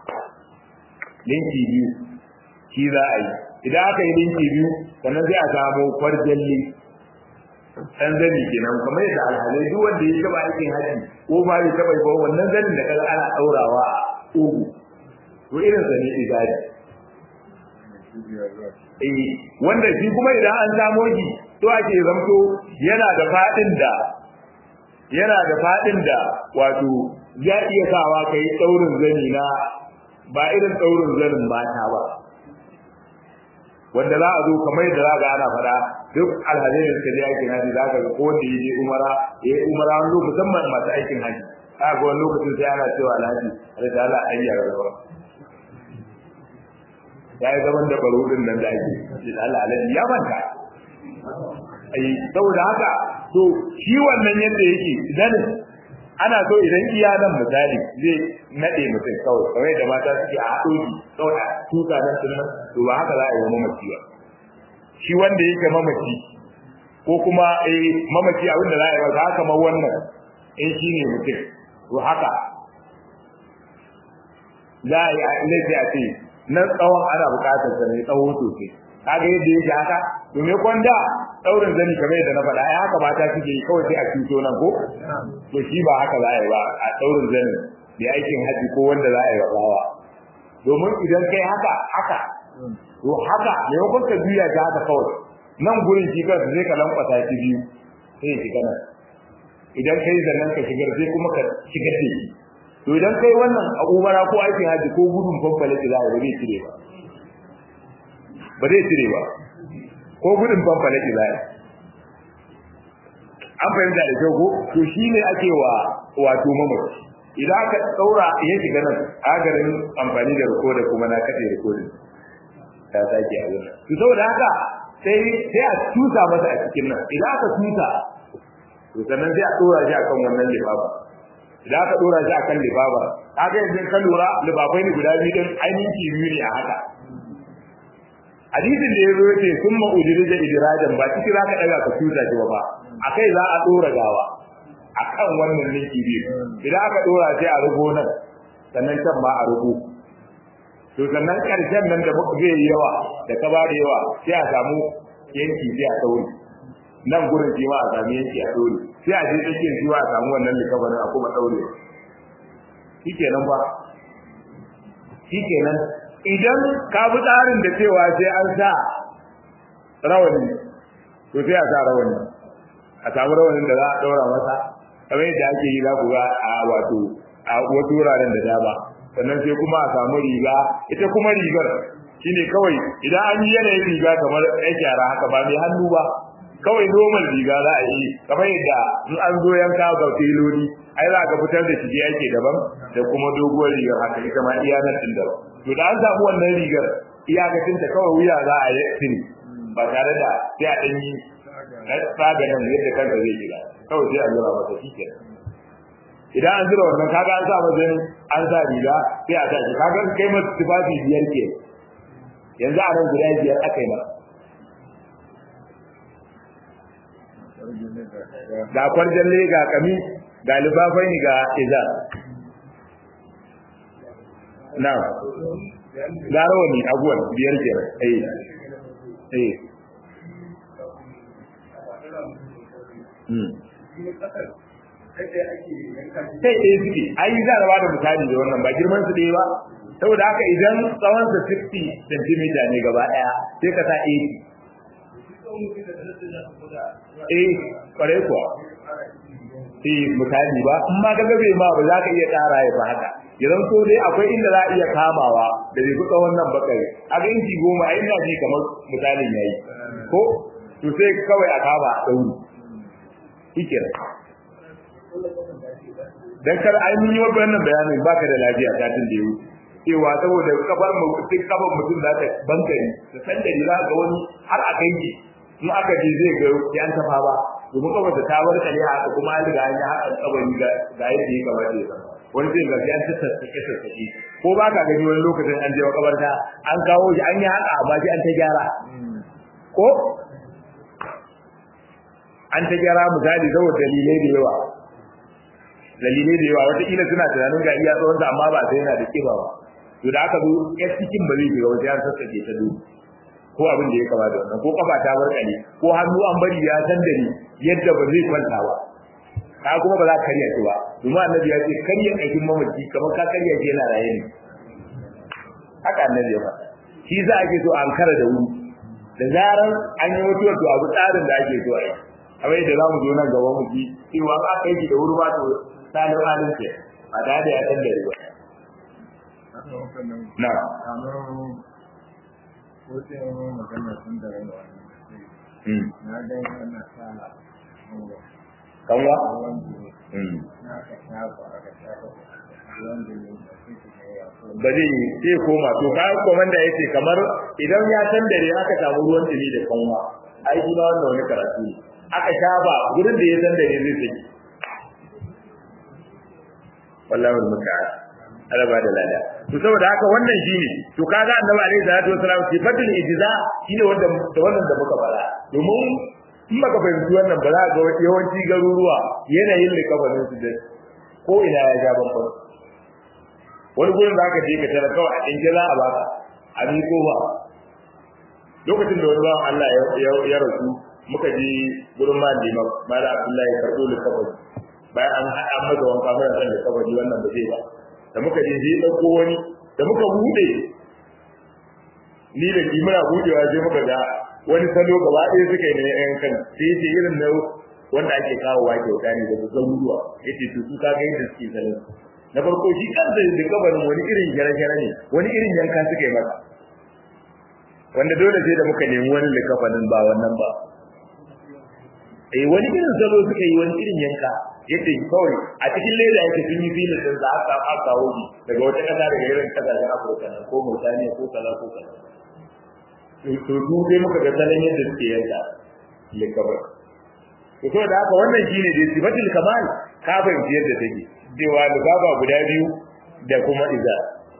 S1: linki biyu shi za a yi idan aka yi linki biyu sannan sai a samu kwarjalli dan zani kenan kamar yadda alhalai duk wanda ya taba aikin haji ko ba ya taba ba wannan zanin da kaga ana daurawa a ugu to irin sa ne igadi eh wanda shi kuma idan an samo shi to ake zamto yana da fadin da yana da fadin da wato ya iya sawa kai daurin zani na ba irin daurin zanin mata ba wanda za a zo kamar yadda za ga ana fada duk alhazai da suka je aikin haji za ka ga ko wanda ya je umara ya yi umara wani lokacin musamman masu aikin haji za ga wani lokacin sai ana cewa alhaji alhaji Allah an yi rawa ya yi zaman da baro din nan da ake shi da Allah alhaji ya manta ai saboda haka to shi wannan yadda yake idan ana so idan iya nan misali zai nade mutum kawai kawai da mata suke a haɗo shi kawai a tuka nan sun nan to ba haka za a yi wa mamaci ba shi wanda yake mamaci ko kuma eh mamaci abin da za a yi ba haka ma wannan eh shi ne mutum to haka za a yi a laifi a ce nan tsawon ana buƙatar sa ne tsawo sosai kaga yadda yake haka to me kwanda daurin zani kamar yadda na faɗa ai haka mata suke yi kawai sai a cuto nan ko to shi ba haka za a yi ba a daurin zani da aikin haji ko wanda za a yi rawa domin idan kai haka haka to haka maimakon ka juya ta haka kawai nan gurin shi kansa zai ka lankwasa shi biyu sai ya shiga nan idan kai zannan ka shigar sai kuma ka shigar da shi to idan kai wannan a umara ko aikin haji ko gudun fanfale da za a yi ba zai cire ba ba zai cire ba ko gudun fanfale da za a yi an fahimta da kyau ko to shi ne ake wa wato mamaci idan aka tsaura ya shiga nan agarin amfani da rikodin kuma na kaɗe rikodin ta sake a wurin to saboda haka sai sai a tusa masa a cikin nan idan aka tusa to sannan sai a dora shi akan wannan lifafa idan aka dora shi akan lifafa kaga yanzu ka lura lifafai ne guda biyu din ainihin biyu ne a haka hadisin da ya zo yace summa ujrija idrajan ba ciki zaka daga ka tusa shi ba akai za a dora gawa akan wannan linki biyu idan aka dora sai a rugo nan sannan can ma a rugo to sannan karshen nan da muka zai yawa da ka ba da yawa sai a samu yanki sai a daure nan gurin shi ma a samu yanki a daure sai a je tsakiyar shi a samu wannan likabarin a kuma daure shikenan ba shikenan idan ka bi tsarin da cewa sai an sa rawani to sai a sa rawani a samu rawanin da za a daura masa kamar yadda ake yi za ku ga a wato a wasu wuraren da dama sannan sai kuma a samu riga ita kuma rigar shine kawai idan an yi yanayin riga kamar ɗan yara haka ba mai hannu ba kawai normal riga za a yi kamar yadda in an zo yanka ga filoli ai za ka fitar da shige ake daban da kuma doguwar rigar haka ita ma iya nan din daban to da an samu wannan rigar iyakacin ta kawai wuya za a yi tiri ba tare da sai a ɗan yi tsaga nan yadda kanka zai shiga kawai sai a zura masa shi kenan idan an zura wannan kaga an sa mazan an sa riga sai a tashi kaga kai masa tufafi biyar ke yanzu a nan guda biyar aka yi masa ga kwarjalle ga kami ga libafai ga iza na ga rawani abuwan biyar biyar eh eh sai ɗaya suke ai za a bada misali da wannan ba girman su ɗaya ba saboda haka idan tsawon sa 60 cm ne gaba ɗaya sai ka sa 80 eh kware kuwa eh misali ba in ma ka gabe ma ba za ka iya ƙara ya fa haka idan so dai akwai inda za a iya kamawa da bai fi tsawon nan bakare a ga inci goma a ina ji kamar misalin yayi ko to sai kawai a kama a ɗauri hikira dan kar ai mun yi wannan bayanin baka da lafiya ta tun da yau cewa saboda kafar mu duk kafar mutum za ta bankari da san da za ga wani har a kai in aka je zai ga ya an tafa ba domin kafar ta bar kale haka kuma an riga an yi haka kabari ga ga yadda ya kamata ya zama wani zai ga ya ta sassake sassake ko ba ka gani wani lokacin an je makabarta an kawo shi an yi haka amma shi an ta gyara ko an ta gyara misali saboda dalilai da yawa dalilai da yawa wataƙila suna tunanin ga iya tsawon amma ba sai yana da kiba ba to da aka zo ya cikin ba zai shiga wajen an sassake ta duk ko abin da ya kama da wannan ko kafa ta barkale ko hannu an bari ya san da ni yadda ba zai kwanta ba ka kuma ba za ka karya shi ba domin annabi ya ce karya aikin mamaci kamar ka karya shi yana raye ne haka annabi ya faɗa shi za a ke so an kara da wuri da zarar an yi mutuwar to abu tsarin da ake so a yi kamar yadda za mu zo nan gaba mu ji cewa an aka yi da wuri ba to salin halin ce ba da da ya san da riba na
S2: na ga yana sa
S1: kanwa ba zai sai koma to ka komanda yace kamar idan ya san dare aka samu ruwan dumi da kanwa ai shi ma wannan wani karatu ne aka shafa gurin da ya san dare zai saki wallahi musta'an ala ba da lada to saboda haka wannan shine to kaga annabi alaihi salatu wasalam sifatul ijza shine wanda da wannan da muka fara domin in baka fahimci wannan ba za ga yawanci garuruwa yanayin likafanin su da ko ina ya ja bambam wani gurin da aka je ka tara kawai a ɗinke za a baka a miko ba lokacin da wani bawan Allah ya rasu muka je gurin malima mala Abdullahi karɓo likafani bayan an haɗa masa wanka mana san likafani wannan ba zai ba da muka je zai ɗauko wani da muka buɗe ni da shi muna buɗewa sai muka ga wani salo gaba ɗaya suka yi na yan kan sai yace irin na wanda ake kawo wa kyauta ne daga garuruwa yace to su kaga yadda suke salon na farko shi kansa da kabarin wani irin gyare-gyare ne wani irin yanka suka yi masa wanda dole sai da muka nemi wani likafanin ba wannan ba eh wani irin salo suka yi wani irin yanka yace kawai a cikin leda yake sun yi filin din da aka aka kawo daga wata kasa daga irin kasashen Afirka ko Mauritania ko kaza ko kaza to su dai muka ga salon yadda suke yanka likabar to so da haka wannan shine dai sifatul kamal ka fahimci yadda take cewa lugaba guda biyu da kuma iza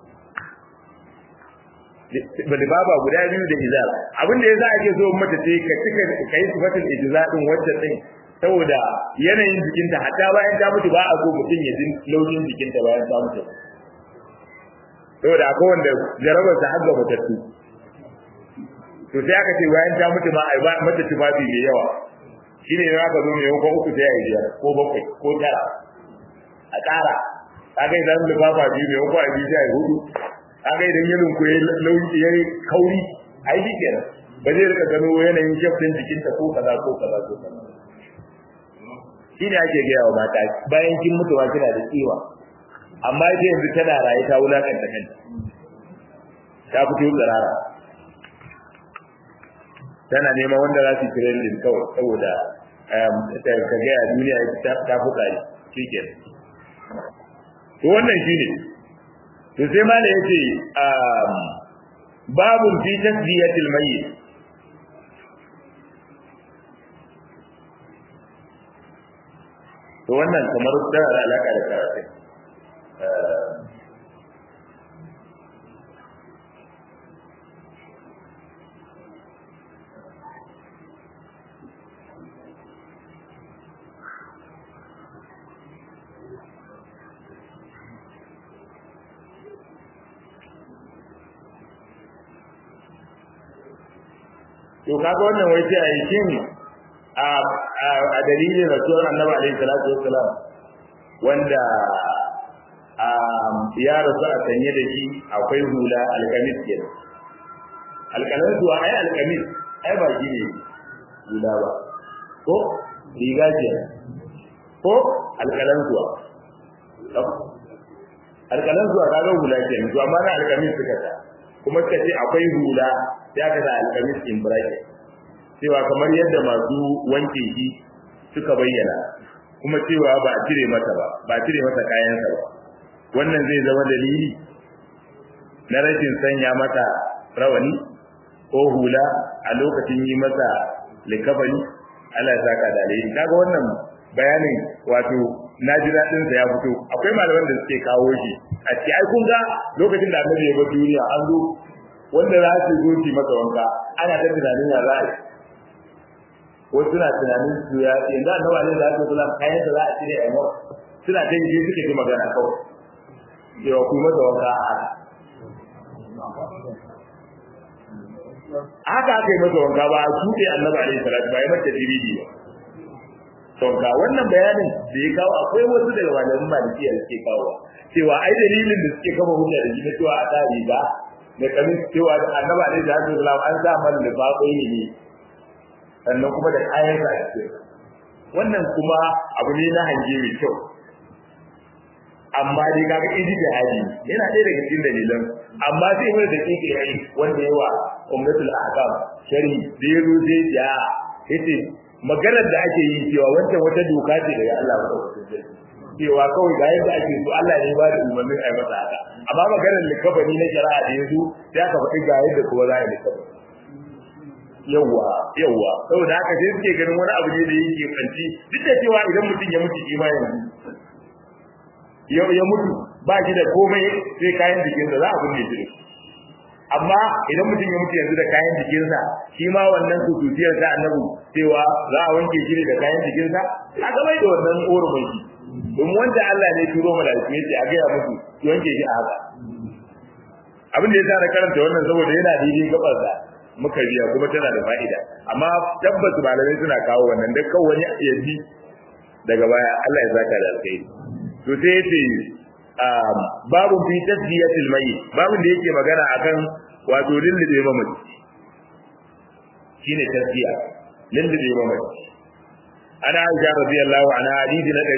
S1: lugaba guda biyu da iza abin da yasa ake so mata ce ka cika kai sifatul ijza din wacce din saboda yanayin jikinta hatta bayan ta mutu ba a so mutum ya jin launin jikinta bayan ta mutu saboda akwai wanda jarabar ta har ga matattu to sai aka ce bayan ta mutu ma ai ba mata tufafi mai yawa shine ne aka zo mai yawan uku sai ai biyar ko bakwai ko tara a ƙara kaga idan lufafa biyu mai yawan ai biyu sai ai hudu kaga idan yanin ku lauki yayi kauri ai shi kenan ba zai rika gano yanayin shafin jikinta ko kaza ko kaza ko kaza shine ake gaya wa mata bayan kin mutuwa kina da tsiwa amma ita yanzu tana raye ta wulakanta kanta ta fito tsirara tana neman wanda za su yi trending kawai saboda ka gaya duniya ta fi tsari shi ke to wannan shi ne to sai ma da ya ce babun fi tasbiyatil mayyit to wannan kamar tana da alaka da karatu to kaga wannan wai sai a yi shin a a dalilin rasuwar annabi alaihi salatu wassalam wanda ya rasu a sanye da shi akwai hula alkamis kenan alkamis zuwa ai alkamis ai ba shi ne hula ba ko riga ce ko alkalan zuwa alkalan zuwa kaga hula ke to amma na alkamis suka ta kuma suka ce akwai hula ya ka da alkamis in bracket cewa kamar yadda masu wanke shi suka bayyana kuma cewa ba a cire mata ba ba a cire mata kayansa ba wannan zai zama dalili na rashin sanya mata rawani ko hula a lokacin yi masa likafani Allah ya saka da alheri kaga wannan bayanin wato na ji daɗin sa ya fito akwai malaman da suke kawo shi a ce ai kun ga lokacin da annabi ya bar duniya an zo wanda za su zo ki masa wanka ana ta tunanin ya za a yi wasu na tunanin su ya yanzu annabi alaihi salatu wasallam kayan da za a cire a yi suna ta yi suke ji magana kawai cewa ku masa wanka a haka haka aka yi masa wanka ba a tuɗe annabi alaihi salatu ba ya mata diridi ba wanka wannan bayanin da ya kawo akwai wasu daga malamin malikiya da suke kawo cewa ai dalilin da suke kafa hujja da shi na cewa a ta riga da kamin cewa annabi alaihi salatu wasallam an sa man da baƙoi ne sannan kuma da kayan sa a cikin wannan kuma abu ne na hange mai kyau amma dai kaga idi da hadi yana ɗaya daga cikin dalilan amma sai mai da kike yayi wanda yawa ummatul ahkam sharhi da yazo sai ya yace maganar da ake yi cewa wancan wata doka ce daga Allah ba cewa kawai ga yadda ake so Allah ne ba da umarnin ai masa haka amma maganar likabani na shari'a da yazo sai aka faɗi ga yadda kuma za a yi likabani yawa yawa saboda haka sai suke ganin wani abu ne da yake kanci duk da cewa idan mutum ya mutu imanin ya ya mutu ba shi da komai sai kayan jikinsa za a binne shi amma idan mutum ya mutu yanzu da kayan jikinsa shi ma wannan kututiyar ta annabi cewa za a wanke shi ne da kayan jikinsa a gabai da wannan orumai shi domin wanda Allah ne turo malaiku yace a gaya musu ki wanke shi a haka abin da ya sa na karanta wannan saboda yana daidai gabar da muka biya kuma tana da fa'ida amma tabbas malamai suna kawo wannan da kawai wani ya ji daga baya Allah ya zaka da alkhairi to sai yace babu fi tasdiyatil mayyit babu da yake magana akan wato lillide mamaci shine tasdiya lillide mamaci ana Aisha radiyallahu anha hadisi na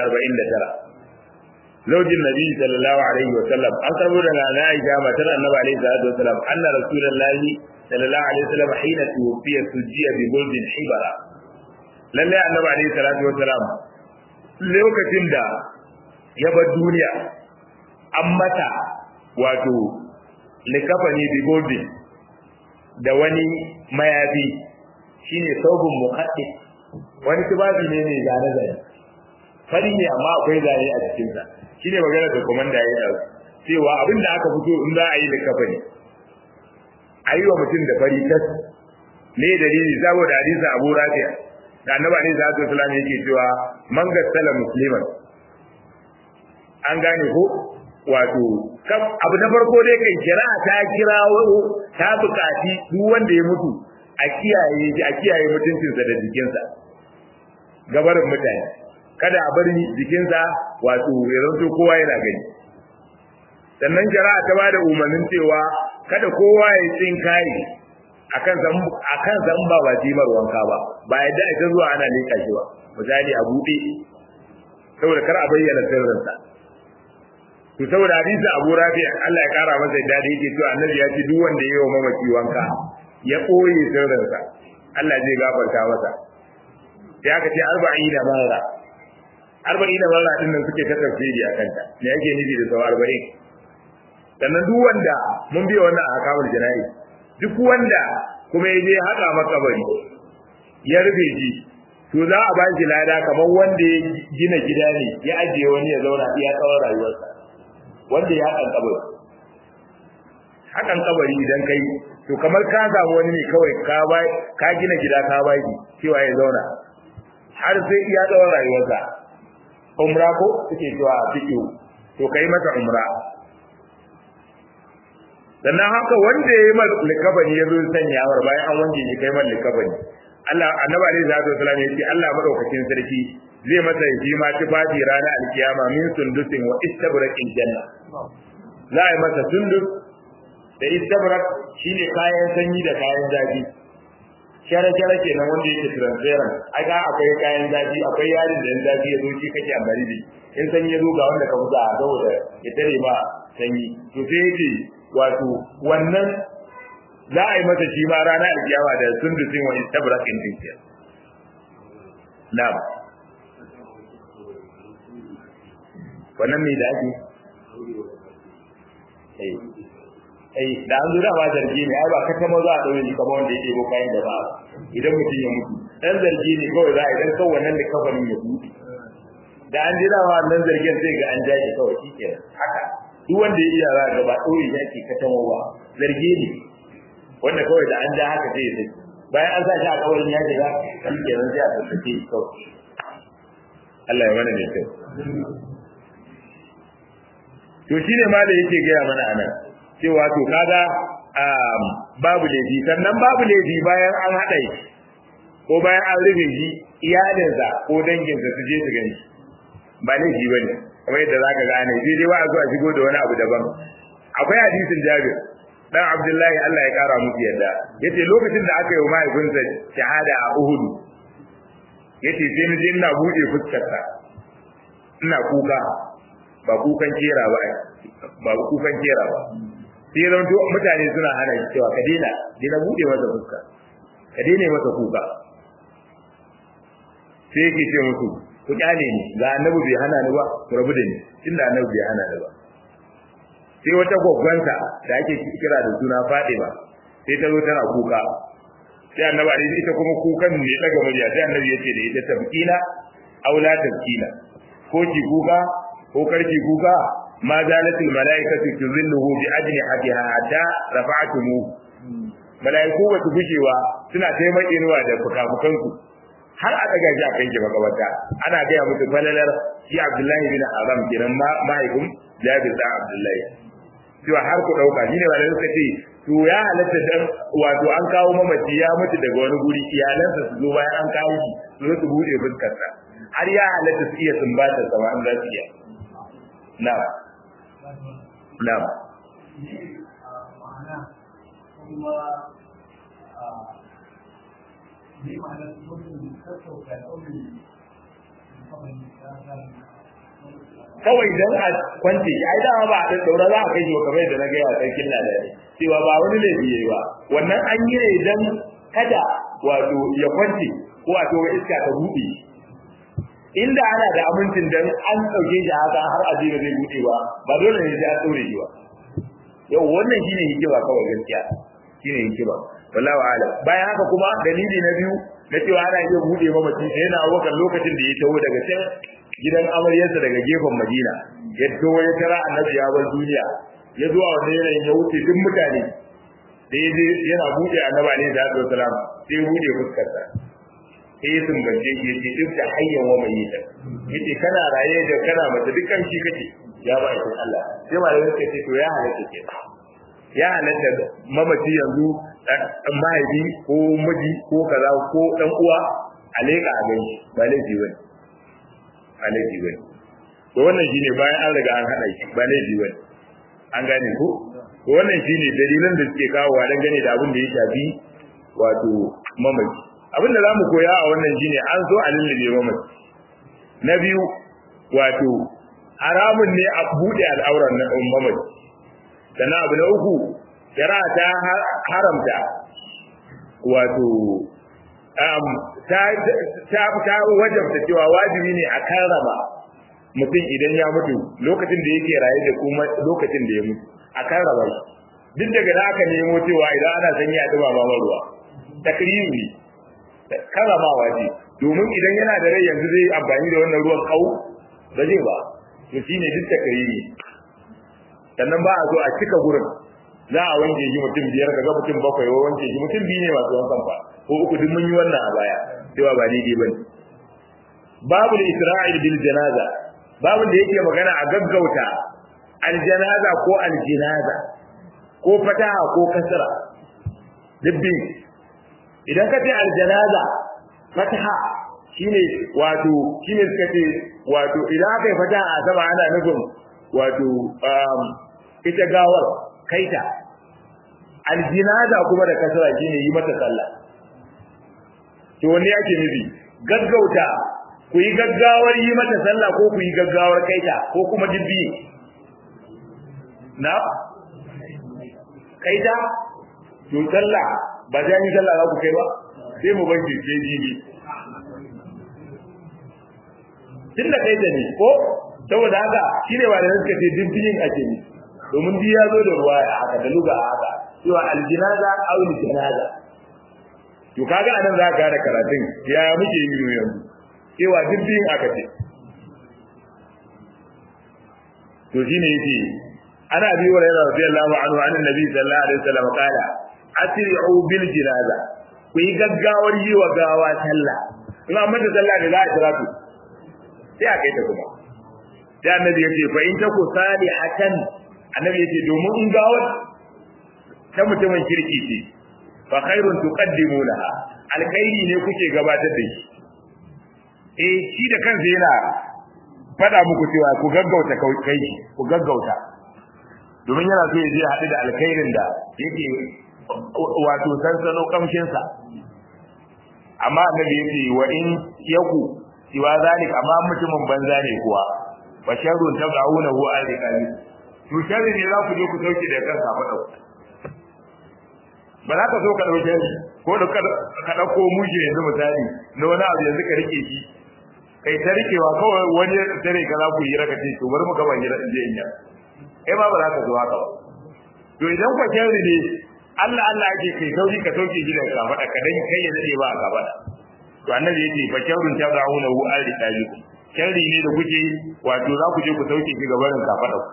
S1: 549 zaujin nabi sallallahu alaihi wa sallam an karbo daga na Aisha matar annabi alaihi salatu wa sallam anna rasulullahi sallallahu alaihi wa sallam hina tuwfiya sujiya bi guldin hibara lalle annabi alaihi salatu wa sallam lokacin da ya bar duniya an mata wato likafani bi goldin da wani mayafi shine saubun muqaddi wani tubabi ne mai zane zane fari ne amma akwai zane a cikin sa shine magana da komanda ya yi cewa abin da aka fito in za a yi likafani ayi wa mutum da fari tas ne dalili saboda hadisi Abu Rafi'a da annabi alaihi salatu wasallam yake cewa man gassala musliman an gane ko wato abu na farko dai kai kira ta kira ta bukaci duk wanda ya mutu a kiyaye shi a kiyaye mutuncinsa da jikinsa gabarin mutane kada a bari jikinsa wato ya zanto kowa yana gani sannan shari'a ta bada umarnin cewa kada kowa ya tsin kai akan san akan san ba ba jimar wanka ba ba yadda ita zuwa ana leka shi ba misali a bude saboda kar a bayyana sirrinsa to saboda hadisi Abu Rafi Allah ya kara masa dadi yake cewa annabi ya ce duk wanda yayi wa mamaci wanka ya koyi sirrinsa Allah zai gafarta masa sai aka ce 40 da mara 40 da mara din nan suke ta tafsiri akan ta me yake nufi da sau 40 sannan duk wanda mun biya wannan a hakamul jana'i duk wanda kuma ya je haɗa makabari ya rufe shi to za a ba shi lada kamar wanda ya gina gida ne ya ajiye wani ya zauna iya tsawon rayuwarsa wanda ya haƙan kabari haƙan kabari idan kai to kamar ka samu wani ne kawai ka bai ka gina gida ka bai cewa ya zauna har sai iya tsawon rayuwarsa umra ko suke cewa fiqh to kai masa umra sannan haka wanda ya yi mal likabani ya zo sanya war bayan an wanke shi kai mal likabani Allah annabi alaihi salatu wasallam ya ce Allah madaukakin sarki zai masa shi ma tufafi ranar alkiyama min sundusin wa istabraqin janna za a yi masa sundus da istabrak shine kayan sanyi da kayan zafi shara shara kenan wanda yake transparent aka akwai kayan zafi akwai yarin da zafi ya zo shi kake amfani da in sanyi ya zo ga wanda ka fuza a saboda ya tare ma sanyi to sai yake wato wannan za a yi masa shi ma rana alkiyama da sundusin wa istabraqin din na'am wannan mai da ake ai da an zo da ba zargi ne ai ba ka tamo za a daure ni kamar wanda yake ko kayan da ba idan mutum ya mutu dan zargi ne kawai za a idan kawai wannan da kafarin ya buɗe da an jira wa nan zargin sai ga an jaje kawai shike haka duk wanda ya iya za ga ba daure ya ke ka tamo ba zargi ne wanda kawai da an ja haka sai ya sai bayan an sa shi a kawarin ya shiga shike nan sai a tattace kawai Allah ya mana mai kyau to shine ma da yake gaya mana anan cewa to kaga babu laifi sannan babu laifi bayan an haɗa shi ko bayan an rufe shi iyalinsa ko danginsa su je su gani ba laifi ba ne kamar yadda za ka gane sai dai ba a zo a shigo da wani abu daban akwai hadisin jabir dan abdullahi Allah ya kara musu yadda yace lokacin da aka yi wa mahaifinsa shahada a Uhud yace sai ni je ina bude fuskarsa ina kuka ba kukan kera ba ba kukan kera ba sai zan to mutane suna hana shi cewa ka daina daina bude masa fuska ka daina masa kuka sai yake ce musu ku kyale ni ga annabi bai hana ni ba ku rabu da ni tunda annabi bai hana ni ba sai wata gwaggwansa da ake kira da suna Fadima sai ta zo tana kuka sai annabi alaihi ita kuma kukan ne daga murya sai annabi yace da ita tabkina aula tabkina ko ki kuka ko karki kuka ma zalatul malaikatu tuzilluhu bi ajnihatiha hatta rafa'tumu malaiku ba su gujewa suna taimaka inuwa da fukafukansu har a daga shi a kai ki makabata ana gaya musu falalar shi Abdullahi bin Aram kenan mahaifin Jabir da Abdullahi cewa har ku dauka shine wanda suka ce to ya halatta dan wato an kawo mamaci ya mutu daga wani guri iyalansa su zo bayan an kawo shi su zo su bude fuskarsa har ya halatta su iya sumbatar sa an za su iya na'am na'am kawai dan a kwance ai dama ba a daura za a kai shi kamar da na ga ya sarkin ladari cewa ba wani laifi yayi ba wannan an yi ne dan kada wato ya kwance ko a towa iska ta buɗe inda ana da amincin dan an dauke shi haka har a jira zai buɗe ba ba dole ne sai an daure shi ba yau wannan shine hikima kawai gaskiya shine hikima wallahu a'lam bayan haka kuma dalili na biyu na cewa ana iya buɗe mamaci sai yana abokan lokacin da ya taho daga can gidan amaryarsa daga gefen Madina ya taho ya tara annabi ya bar duniya ya zo a wannan yanayin ya wuce duk mutane da ya yana buɗe annabi alaihi salatu wasalam sai ya buɗe fuskarsa sai ya sumbance shi yace duk da hayyan wa mai yita yace kana raye da kana mace dukkan shi kake ya ba ita Allah sai malamin suka ce to ya halatta ke ya halatta mamaci yanzu dan mahaifi ko miji ko kaza ko dan uwa a leka a gani ba laifi bane ba laifi bane to wannan shine bayan an riga an hada shi ba laifi bane an gane ko to wannan shine dalilan da suke kawo wa dangane da abin da ya shafi wato mamaci abin da zamu koya a wannan shine an so a lullube mamaci na biyu wato haramun ne a bude al'auran na mamaci sannan abu na uku shari'a ta haramta wato ta ta wajabta cewa wajibi ne a karrama mutum idan ya mutu lokacin da yake raye da kuma lokacin da ya mutu a karrama shi duk daga da aka nemo cewa idan ana sanyi a duba ma ruwa takrimi karramawa ce domin idan yana da rai yanzu zai amfani da wannan ruwan kau ba zai ba to shine duk takrimi sannan ba a zo a cika gurin za a wanke shi mutum biyar kaga mutum bakwai wa wanke shi mutum biyu ne masu wankan fa ko uku duk mun yi wannan a baya cewa ba daidai bane babu isra'il bil janaza babu da yake magana a gaggauta al janaza ko al jinaza ko fataha ko kasra dubbi idan ka ce aljanaza fataha shine wato shine suka ce wato idan aka yi fataha a sama ana nufin wato ita gawar kaita aljinaza kuma da kasra shine yi mata sallah to wani yake nufi gaggauta ku yi gaggawar yi mata sallah ko ku yi gaggawar kaita ko kuma dubbi na kaita to sallah ba sai yi sallah za ku kai ba sai mu bar sai jibi tunda kaita ne ko saboda haka shine ba da suka ce dubbin ake ne domin bi ya zo da ruwa a haka da luga a haka cewa aljinaza aw aljinaza to kaga anan za ka da karatun ya muke yi yanzu cewa dubbin aka ce to shine yace ana bi wa rayuwa radiyallahu anhu an annabi sallallahu alaihi wasallam kala asri'u bil jinaza ku yi gaggawar yi wa gawa sallah in amma da sallah da za a kira ku sai a kai ta kuma sai annabi yace fa in taku salihatan annabi yace domin in gawar ta mutumin kirki ce fa khairun tuqaddimunaha alkhairi ne kuke gabatar da shi eh shi da kansa yana fada muku cewa ku gaggauta kai ku gaggauta domin yana so ya je haɗu da alkhairin da yake wato sansano kamshinsa amma annabi yace wa in yaku siwa zalik amma mutumin banza ne kuwa wa sharrun tabaunahu al-riqabi to sharri ne za ku je ku sauke da kansa fa dauka ba za ka so ka dauke shi ko da ka dauko mushi yanzu misali na wani abu yanzu ka rike shi kai ta rikewa kawai wani tare ka za ku yi raka ce to bari mu gaba hira in je in ya kai ma ba za ka zo haka ba to idan kwa sharri ne Allah Allah ake kai sauri ka sauke shi daga kafada ka dan kai ya dade ba a kafada to annabi yace fa sharrun tabauna hu al riqabikum sharri ne da kuke wato za ku je ku sauke shi gaban kafada ku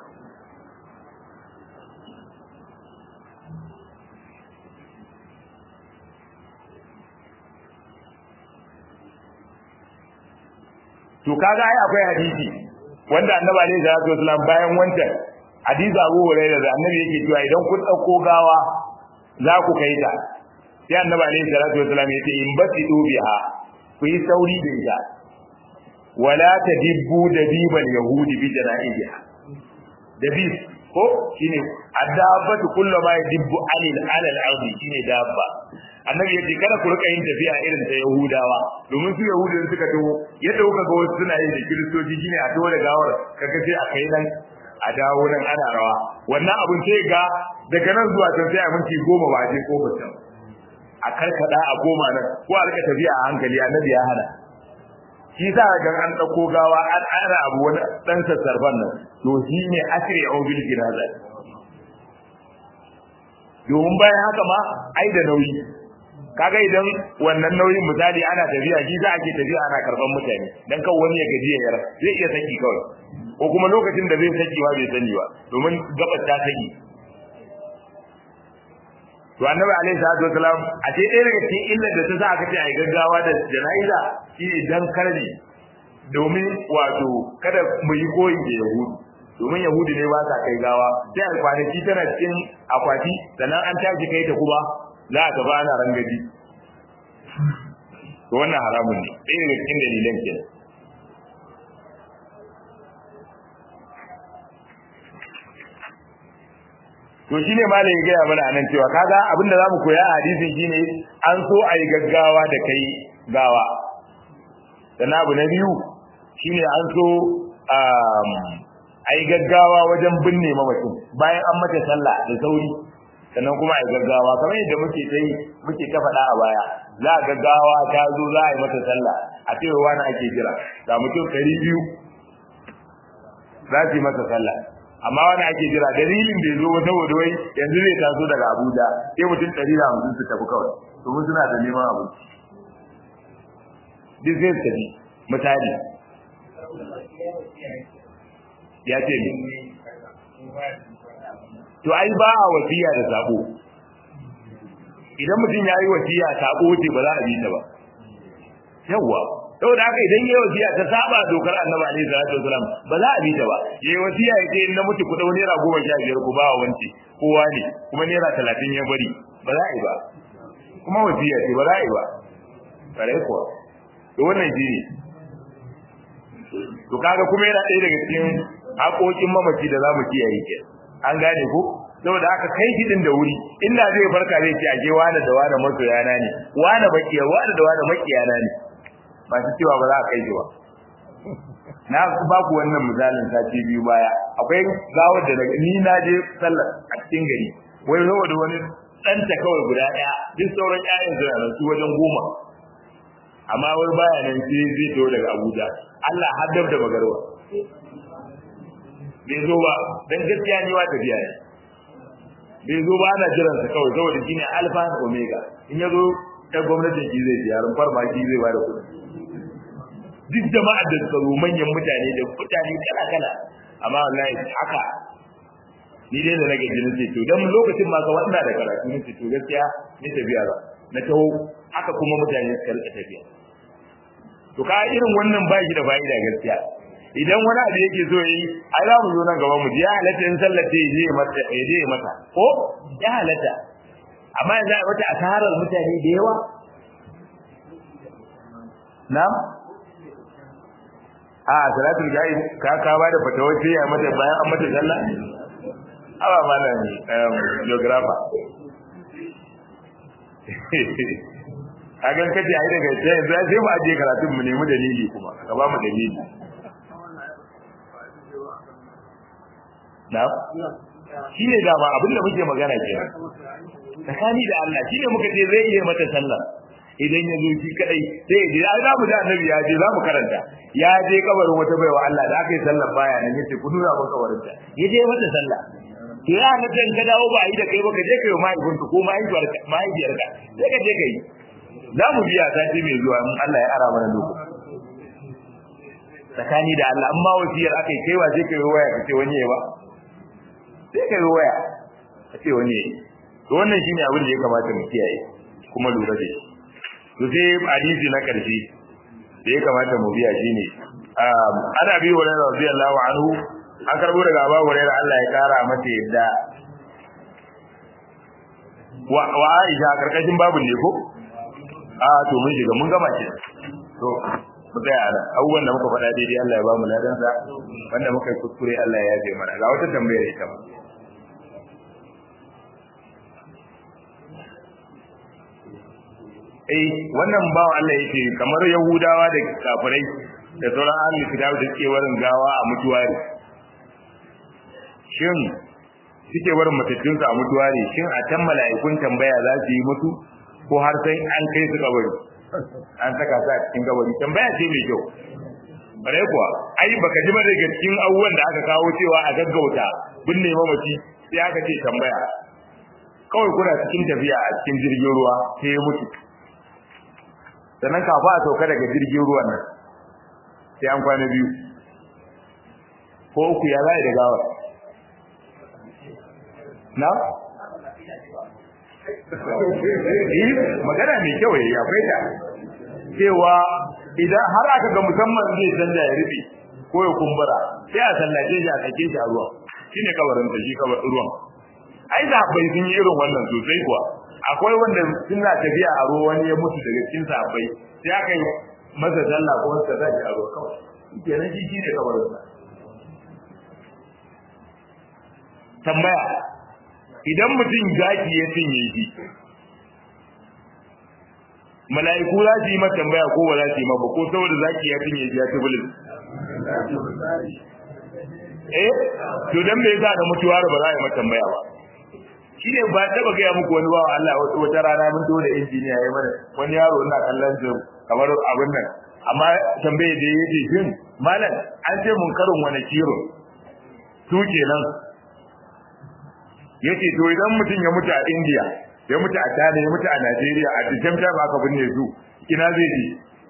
S1: to kaga ai akwai hadisi wanda annabi alaihi salatu wasallam bayan wancan hadisi Abu Hurairah da annabi yake cewa idan kun dauko gawa za ku kai ta sai annabi alaihi salatu wasallam yace in basidu biha ku yi sauri da ita wala tadibbu dabibal yahudi bi janaiha dabib ko shine adabatu kullu ma yadibbu alil alal ardi shine dabba annabi yace kada ku rika yin tafiya irin ta yahudawa domin su yahudu suka taho yadda kuka ga wasu suna yin da kiristoci shine a taho da gawar kaga sai a kai nan a dawo nan ana rawa wannan abun sai ga daga nan zuwa can sai a minti goma ba a je kofar can a karkada a goma nan ko a rika tafiya a hankali annabi ya hana shi sa ga an dauko gawa an ara abu wani dan sassarfan nan to shi ne asiri a bil jinaza domin bayan haka ma ai da nauyi kaga idan wannan nauyin misali ana tafiya shi za a ke tafiya ana karban mutane dan kan wani ya gaji ya yara zai iya saki kawai ko kuma lokacin da zai saki ba bai sani ba domin gabar ta saki to annabi alaihi salatu wasalam a ce ɗaya daga cikin illar da ta sa aka ce a yi gaggawa da jana'iza shine dan karni domin wato kada mu yi koyi da yahudu domin yahudu ne ba sa kai gawa sai a kwanaki tana cikin akwati sannan an tashi kai ta kuma za a tafi ana rangaji to wannan haramun ne ɗaya daga cikin dalilan kenan to shine malam ya gaya mana anan cewa kaga abin da zamu koya a hadisin shine an so a yi gaggawa da kai gawa sannan abu na biyu shine an so a yi gaggawa wajen binne mamacin bayan an mata sallah da sauri sannan kuma a yi gaggawa kamar yadda muke ta yi muke ta faɗa a baya za a gaggawa ta zo za a yi mata sallah a cewa wani ake jira ga mutum ɗari biyu za su yi mata sallah amma wani ake jira dalilin da ya zo wata wai yanzu zai taso daga abuja sai mutum ɗari da hamsin su tafi kawai domin suna da neman abinci duk zai tafi misali ya ce ne to ai ba a wasiya da sabo idan mutum ya yi wasiya sabo ce ba za a bi ta ba yawwa saboda haka idan yayi wasiya ta saba dokar annabi alaihi salatu wasalam ba za a bi ta ba yayi wasiya ya ce na mutu ku dau naira goma sha biyar ku ba wa wanci kowa ne kuma naira talatin ya bari ba za a yi ba kuma wasiya ce ba za a yi ba kare kuwa to wannan shi ne to kaga kuma yana ɗaya daga cikin haƙoƙin mamaci da za mu kiyaye ke an gane ko saboda haka kai shi din da wuri inda zai farka zai ce ake wani da wani masoyana ne wani bakiya wani da wani makiyana ne masu cewa ba za a kai shi ba na ba ku wannan misalin sati biyu baya akwai gawar da ni na je sallar a cikin gari wai saboda wani ɗanta kawai guda ɗaya duk sauran ƴaƴan suna nan su wajen goma amma wai baya nan sai zai taho daga Abuja Allah haddab da magarwa bai zo ba dan gaskiya ni wa tafiya ne bai zo ba ana jiran sa kawai saboda shine alfa da omega in yazo ta gwamnatin shi zai biya rumfar ma shi zai bada kuɗi duk jama'ar da suka zo manyan mutane da mutane kala kala amma wallahi haka ni dai da nake jinin ce to dan lokacin ma ka wanda da karatu ne to gaskiya ni tafiya ba na taho haka kuma mutane suka rika tafiya to ka irin wannan ba shi da fa'ida gaskiya idan wani abu yake so yi ai za mu zo nan gaban mu ya halatta in sallace ya je mata ya je mata ko ya halatta amma yanzu a wata asarar mutane da yawa na'am a salatul ga'i ka ka ba da fatawa ce ya mata bayan an mata sallah awa malam geographer a gan kace ai daga ce yanzu sai mu aje karatun mu nemi dalili kuma ka ba mu dalili na'am shine da ba abin da muke magana ke tsakani da Allah shine muka ce zai iya mata sallah idan ya zo shi kadai sai ya je ai za mu da annabi ya je za mu karanta ya je kabarin wata baiwa Allah da aka yi sallah baya nan yace ku nuna mun kabarin ta ya je mata sallah to ya na dan ka dawo ba a yi da kai ba ka je kai wa mahaifinka ko mahaifiyarka mahaifiyarka sai ka je kai za mu biya sati mai zuwa in Allah ya ara mana lokaci tsakani da Allah amma wasiyar aka yi kaiwa sai kai waya ka ce wani ya ba sai kai waya ka ce wani ya to wannan shine abin da ya kamata mu kiyaye kuma lura da shi to sai hadisi na karshe da ya kamata mu biya shine ana bi wa radiyallahu anhu an karbo daga Abu Hurairah Allah ya kara masa yadda wa wa Aisha karkashin babun ne ko a to mun shiga mun gama ce to mu tsaya a abubuwan da muka faɗa daidai Allah ya ba mu ladansa wanda muka yi kuskure Allah ya yafe mana ga wata tambayar ita ma eh wannan bawa Allah yake kamar Yahudawa da kafirai da sauran ahli kitab da suke warin gawa a mutuwari shin suke warin matattunsu a mutuwari shin a can mala'ikun tambaya za su yi mutu ko har sai an kai su kabari an saka su a cikin kabari tambaya ce mai kyau bare kuwa ai baka ji ba daga cikin abubuwan da aka kawo cewa a gaggauta binne mamaci sai aka ce tambaya kawai kuna cikin tafiya a cikin jirgin ruwa sai ya mutu sannan kafa a sauka daga jirgin ruwan nan sai an kwana biyu ko uku ya zai da gawar na? magana mai kyau yayi akwai ta cewa idan har aka ga musamman zai canza ya rufe ko ya kumbura sai a sallace shi a sake shi a ruwan shine kabarin ta shi kabar ruwan ai da bai sun yi irin wannan sosai kuwa akwai wanda suna tafiya a ruwa wani ya mutu daga cikin sahabbai sai aka yi masa sallah ko wanda ta shi a ruwa kawai kenan shi shine kabarin sa tambaya idan mutum zaki ya cinye shi mala'iku za su yi mata tambaya ko ba za su yi ba ko saboda zaki ya cinye shi ya ci bulin eh to dan me yasa da mutuwa ba za a yi mata tambaya ba shi ne ba taba gaya muku wani bawa Allah wata rana mun da injiniya ya mana wani yaro ina kallon su kamar abin nan amma tambaye da yake shin malam an ce mun karin wani kiro su kenan yace to idan mutum ya mutu a India ya mutu a China ya mutu a Najeriya a cikin time aka binne su kina zai ji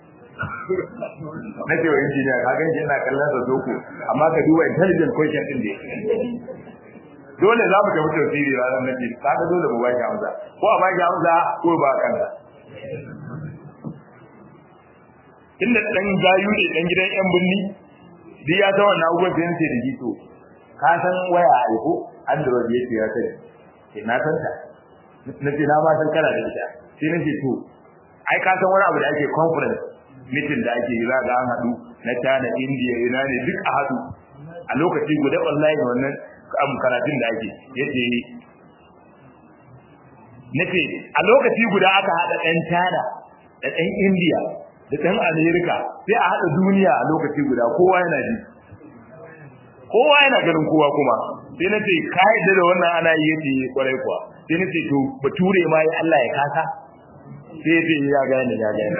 S1: na ce wa injiniya ka ganci ina kallon sa doko amma ka duba intelligent question din da dole za mu tafi tafsiri ranar nan ce kaga dole mu baki amsa ko a baki amsa ko ba kanka inda dan gayu ne dan gidan yan birni duk ya san wannan abubuwan da yake da jito ka san waya a ko android yake ya sani ke na san ta na ce na ba san kana da ita sai na ce to ai ka san wani abu da ake conference meeting da ake yi za ga an haɗu na China India ina ne duk a haɗu a lokaci guda online wannan karatun da ake yace nace a lokaci guda aka haɗa ɗan China da ɗan India da ɗan America sai a haɗa duniya a lokaci guda kowa yana ji kowa yana ganin kowa kuma sai nace ka yadda da wannan ana yi yace kwarai kuwa sai nace to bature ma ya Allah ya kasa sai yace ya gane ya gane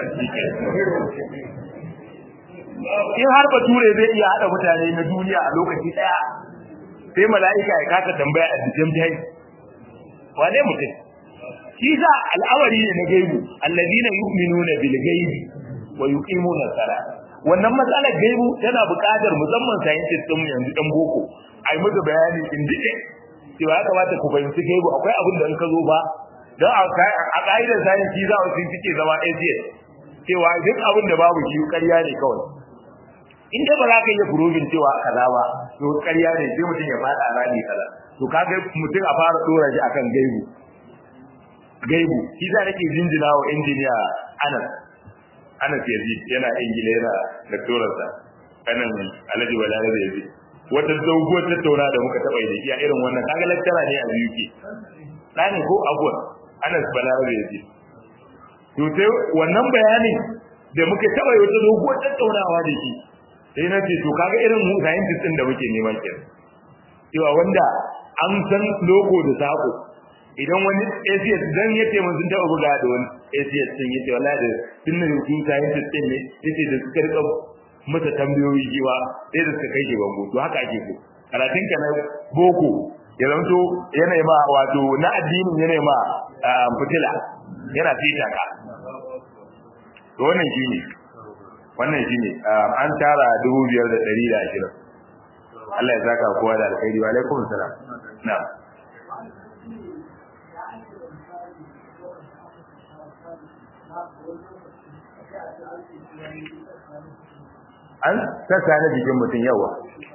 S1: in har bature zai iya hada mutane na duniya a lokaci daya sai mala'ika ya kasa tambaya a cikin jai wane mutum shi sa al'amari ne na gaibu alladina yu'minuna bil gaibi wa yuqimuna salat wannan matsalar gaibu tana buƙatar musamman scientist din yanzu dan boko ai muka bayani in dike cewa ya kamata ku fahimci gaibu akwai abin da in ka zo ba don a ka'idar science shi za su suke zama atheist cewa duk abin da babu shi ƙarya ne kawai in dai ba za ka iya proving cewa kaza ba to ƙarya ne sai mutum ya faɗa rani kaza to kaga mutum a fara dora shi akan gaibu gaibu shi za nake jinjina wa injiniya Anas Anas Yazid yana ingila yana doctorarsa kanan Alhaji Balarabe Yazid wata doguwar tattauna da muka taɓa yi da shi a irin wannan kaga lecturer ne a UK ɗani ko abuwa Anas Balarabe Yazid to sai wannan bayanin da muka taɓa yi wata doguwar tattaunawa da shi sai na ce to kaga irin mu scientist din da muke neman kenan cewa wanda an san logo da sako idan wani ACS dan yace mun sun taɓa buga da wani ACS din yace wallahi da tunda su scientist din ne yace da suka rika masa tambayoyi jiwa sai da suka kai shi bango to haka ake so karatun ka na boko ya zanto yana ma wato na addinin yana ma fitila yana fita ka to wannan shine wannan shine an tara 2520 Allah ya saka kowa da alkhairi wa alaikum salam na'am an sassa na jikin mutum yawa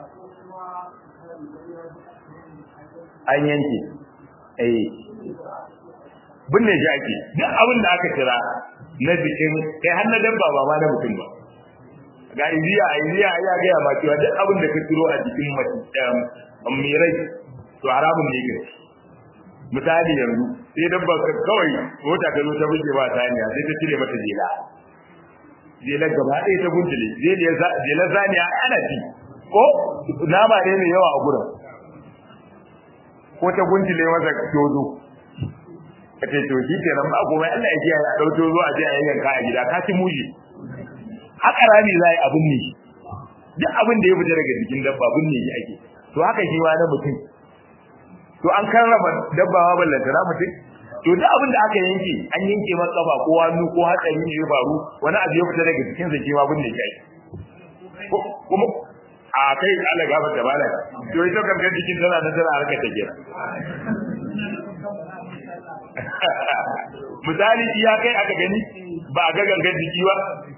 S1: an yanke eh binne shi ake duk abin da aka kira na jikin kai har na dabba ba ma na mutum ba ga iziya a iziya ya gaya ma cewa duk abin da ka turo a jikin mirai to haramun ne ga misali yanzu sai dabba kawai mota ta zo ta buge ba ta hanya sai ta cire mata jela jela gaba ɗaya ta guntule jela zaniya ana ci ko nama ne mai yawa a gurin ko ta guntule masa tozo ka ce to shi kenan ba komai Allah ya kiyaye a ɗauko zo a je a yanka a gida ka ci muji haka rami za a yi abin ne duk abin da ya fita daga jikin dabba abin ne ake to haka shi ma na mutum to an karrama dabba ma ballanta na mutum to duk abin da aka yanke an yanke masa kafa ko hannu ko hatsari ne ya faru wani abu ya fita daga jikin sa shi ma abin ne kai kuma a kai Allah gaba da bala to ita gangan jikin tana nan tana harkar ta kira misali iya kai aka gani ba a ga gangan jiki ba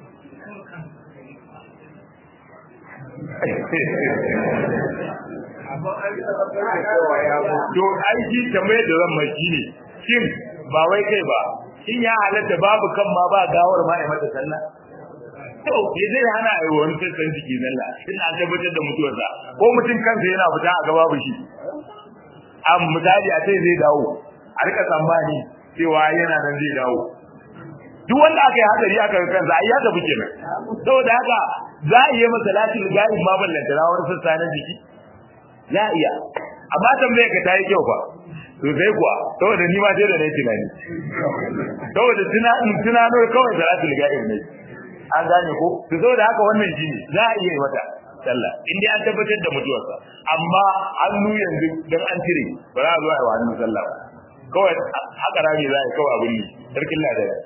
S1: to aiki kamar da zan mai shine shin ba wai kai ba shin ya halatta babu kan ma ba gawar ma ai mata sallah to ya zai hana ai wani sassan jiki zalla in an tabbatar da mutuwarsa ko mutum kansa yana fita a gaba babu shi am misali a sai zai dawo a rika tsammani cewa yana nan zai dawo duk wanda aka yi hadari aka ga kansa ai ya tafi kenan saboda haka za a iya masa latin gari ma ballanta rawar sassa na jiki za a iya amma tambayar ka tayi kyau fa to sai kuwa saboda ni ma sai da nayi tunani saboda tunanin tunano kawai salatul ga'ib ne an gane ko to saboda haka wannan shine za a iya yi mata sallah in dai an tabbatar da mutuwarsa amma hannu yanzu dan an cire ba za a zo a yi wa hannu sallah ba kawai haka rami za a yi kawai abin ne sarkin ladara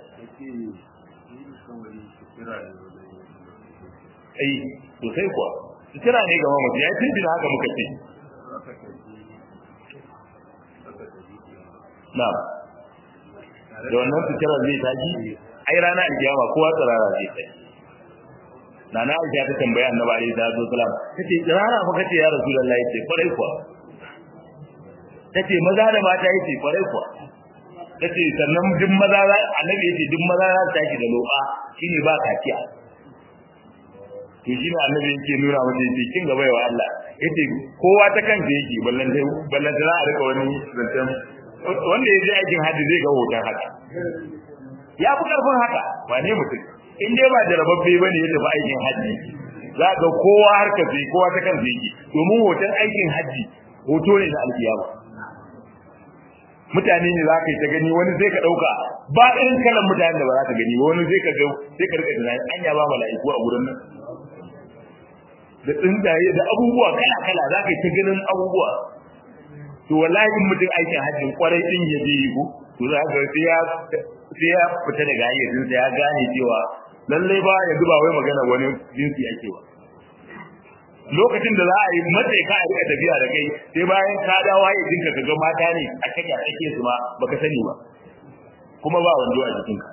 S1: ai to sai kuwa sutura ne ga mamaci ya yi haka muka ce na da wannan sutura zai taji ai rana alkiyama kowa tsirara zai taji na na aisha ta tambaya annabi alaihi salatu wasalam tace tsirara fa kace ya rasulullahi ce kwarai kuwa tace maza da mata yace kwarai kuwa tace sannan duk maza annabi yace duk maza za su tashi da loba shine ba kaciya to shi ne annabi yake nuna mata yace kin gaba wa Allah yace kowa ta kansa yake ballan sai ballan za a rika wani zancen wanda ya je aikin hajji zai ga hoton haka ya fi karfin haka wane mutum in dai ba jarababbe ba ne ya tafi aikin hajji za ga kowa harka sai kowa ta kansa yake domin hoton aikin hajji hoto ne na alkiyama mutane ne za ka yi ta gani wani zai ka ɗauka ba irin kalan mutane da ba za ka gani wani zai ka ga sai ka rika tunani an ya ba mala'iku a gurin nan da tsuntsaye da abubuwa kala kala za ka yi ta ganin abubuwa to wallahi in mutum aikin hajjin kwarai din ya je yi ko to za ka sai ya sai ya fita daga hayyacin sa ya gane cewa lalle ba ya duba wai magana wani jinsi ake ba lokacin da za a yi matsayi ka a rika tafiya da kai sai bayan ka dawo hayyacin ka ga mata ne a kake a kake su ma baka sani ba kuma ba wando a jikinka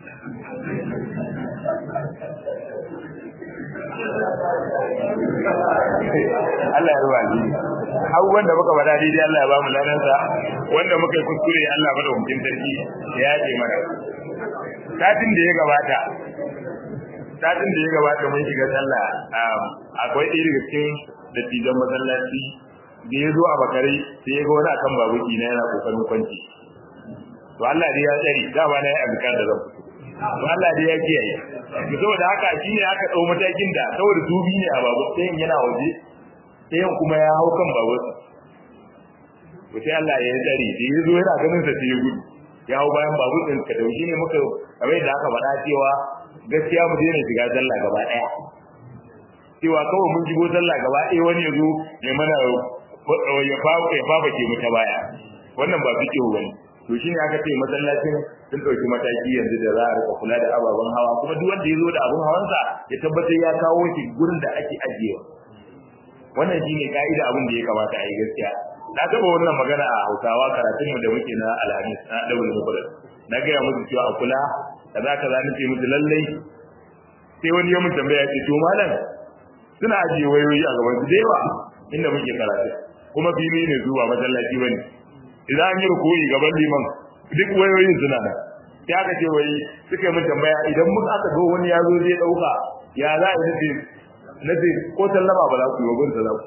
S1: Allah ya ruwa ni abubuwan da muka faɗa daidai Allah ya ba mu ladansa wanda muka yi kuskure Allah ba da hukuncin sarki ya yaje mana satin da ya gabata satin da ya gabata mun shiga sallah akwai ɗaya daga cikin dattijan masallaci da ya zo a bakare sai ya ga wani akan babuki na yana kokarin kwanci to Allah dai ya tsari dama na yi azkar da zan fito to Allah dai ya kiyaye to saboda haka shine aka dau matakin da saboda dubi ne a babu sai yana waje sai kuma ya hau kan babur to sai Allah ya tsari da ya zo yana ganin sa sai ya gudu ya hau bayan babur din ka dauki ne muka kamar da aka faɗa cewa gaskiya mu daina shiga sallah gaba ɗaya cewa kawai mun shigo sallah gaba ɗaya wani ya zo ya mana ya fafa ke mu ta baya wannan ba fiƙe bane to shine aka ce masallacin sun ɗauki mataki yanzu da za a rika kula da ababen hawa kuma duk wanda ya zo da abun hawansa ya tabbatar ya kawo shi gurin da ake ajiyewa wannan shine ka'ida abin da ya kamata a yi gaskiya na taɓa wannan magana a hausawa karatunmu da muke na alhamis na ɗaure mukulat na gaya musu cewa a kula kaza kaza nace musu lallai sai wani ya mun tambaya ce to malam suna ajiye wayoyi a gaban su da yawa inda muke karatu kuma fili ne zuwa masallaci bane idan an yi rukuyi gaban liman duk wayoyin suna nan sai aka ce wai suka yi mun tambaya idan muka aka ga wani ya zo zai dauka ya za a yi nace ko sallama ba za ku yi wa bin za ku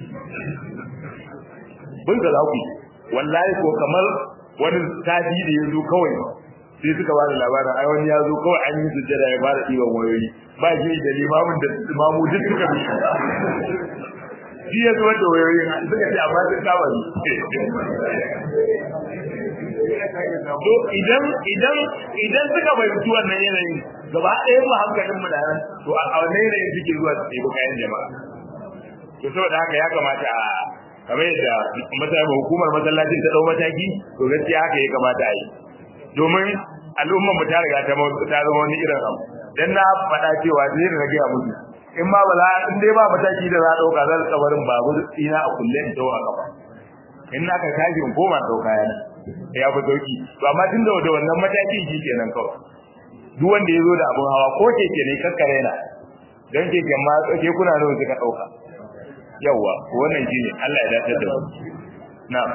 S1: bin za ku wallahi ko kamar wani tadi da ya zo kawai sai suka ba da labarin ai wani ya zo kawai an yi sujjada ya fara ɗiban wayoyi ba shi da limamin da mamu duk suka bi shi ya zuwa da wayoyin suka ce amma sun kama ni to idan idan idan suka fahimci wannan yanayin gaba ɗaya mu hankalin mu da nan to a wannan yanayin suke zuwa su ɗebi kayan jama'a to saboda haka ya kamata a kamar yadda masallacin hukumar masallacin ta ɗau mataki to gaskiya haka ya kamata a yi domin al'ummar mu ta riga ta zama wani irin abu dan na faɗa cewa zai da rage musu in ma ba za in dai ba mataki da za a ɗauka zan kabarin babur ina a kulle in tawo a kafa in na ka tashi in koma ɗauka yana ya fi sauki to amma tun da da wannan matakin shi kenan kawai duk wanda ya zo da abun hawa ko keke ne kakkare na dan keken ma ke kuna nawa suka ɗauka yawwa wannan shine Allah ya dace da mu na'am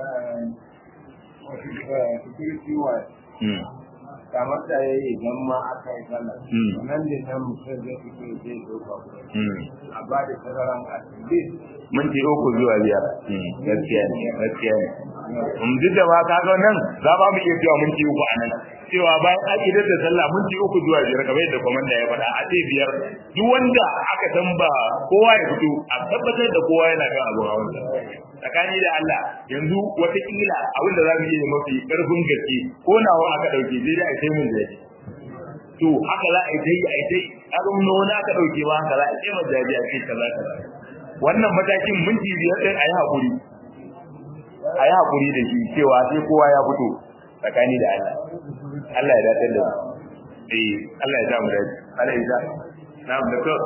S2: security wise kamar da ya yi idan ma aka yi sallah nan da nan mutum zai fito zai doka a ba da tazaran a least
S1: minti uku zuwa biyar gaskiya ne gaskiya ne um duk da ma kaga nan za ba mu iya cewa minti uku a nan cewa bayan an idar da sallah minti uku zuwa biyar kamar yadda komanda ya faɗa a ce biyar duk wanda aka san ba kowa ya fito a tabbatar da kowa yana kan abu hawan tsakani da Allah yanzu watakila abin da za mu iya mafi ƙarfin gaske ko nawa aka ɗauke sai dai a sai mun zai to haka za a yi ta yi a yi ta yi abin na wani aka ɗauke ba haka za a sai majaji a ce kaza kaza wannan matakin minti biyar ɗin a yi haƙuri a yi haƙuri da shi cewa sai kowa ya fito tsakani da Allah Allah ya dace da mu eh Allah ya sa mu dace Allah ya sa na'am da to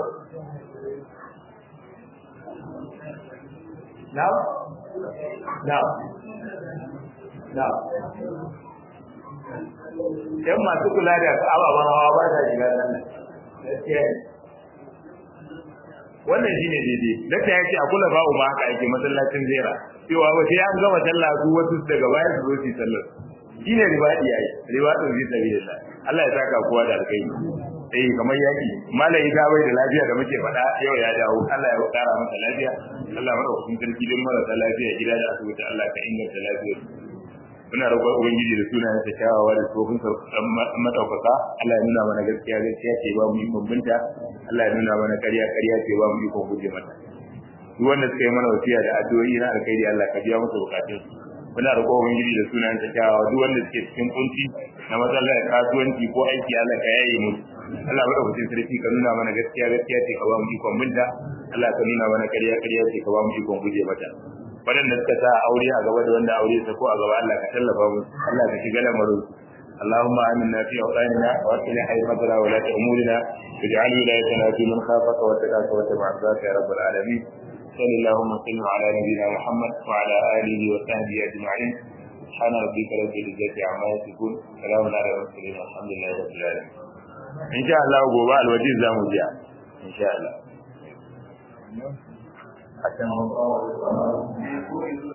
S1: na'am na'am na'am yan masu kula da ababen hawa ba ta shiga nan gaskiya wannan shine daidai dakta ya ce a kula ba'u ma haka ake masallacin zera cewa ba sai an gama sallah su wasu daga baya su zo su yi sallar shine ribadi yayi ribadin zai sabilillah Allah ya saka kowa da alkai eh kamar yaki malai ga bai da lafiya da muke faɗa yau ya dawo Allah ya kara masa lafiya Allah ya madaukakin sarki don marasa lafiya gida da asibiti Allah ka inganta lafiyar muna roƙon ubangiji da sunayen sa kyawawa da tsofin sa madaukaka Allah ya nuna mana gaskiya gaskiya ce ba mu ikon binta Allah ya nuna mana ƙarya ƙarya ce ba mu ikon guje mata duk wanda suka yi mana wasiya da addu'o'i na alkhairi Allah ka biya musu bukatun muna roƙon ubangiji da sunayen sa kyawawa duk wanda suke cikin kunci na matsalar kasuwanci ko aiki Allah ka yaye musu Allah madaukakin sarki ka nuna mana gaskiya gaskiya ce ka ba mu ikon binta Allah ka nuna mana ƙarya ƙarya ce ka ba mu ikon guje mata waɗanda suka sa aure a gaba da wanda aure ta ko a gaba Allah ka tallafa musu Allah ka shiga lamarin اللهم آمنا في أوطاننا وأصلح أئمتنا ولاة أمورنا واجعل ولايتنا في من خافك واتقاك واتبع عبادك يا رب العالمين صل اللهم وسلم على نبينا محمد وعلى آله وصحبه أجمعين سبحان ربك رب العزة عما يصفون سلام على المرسلين والحمد لله رب العالمين إن شاء الله gobe alwajiz zamu jiya إن شاء الله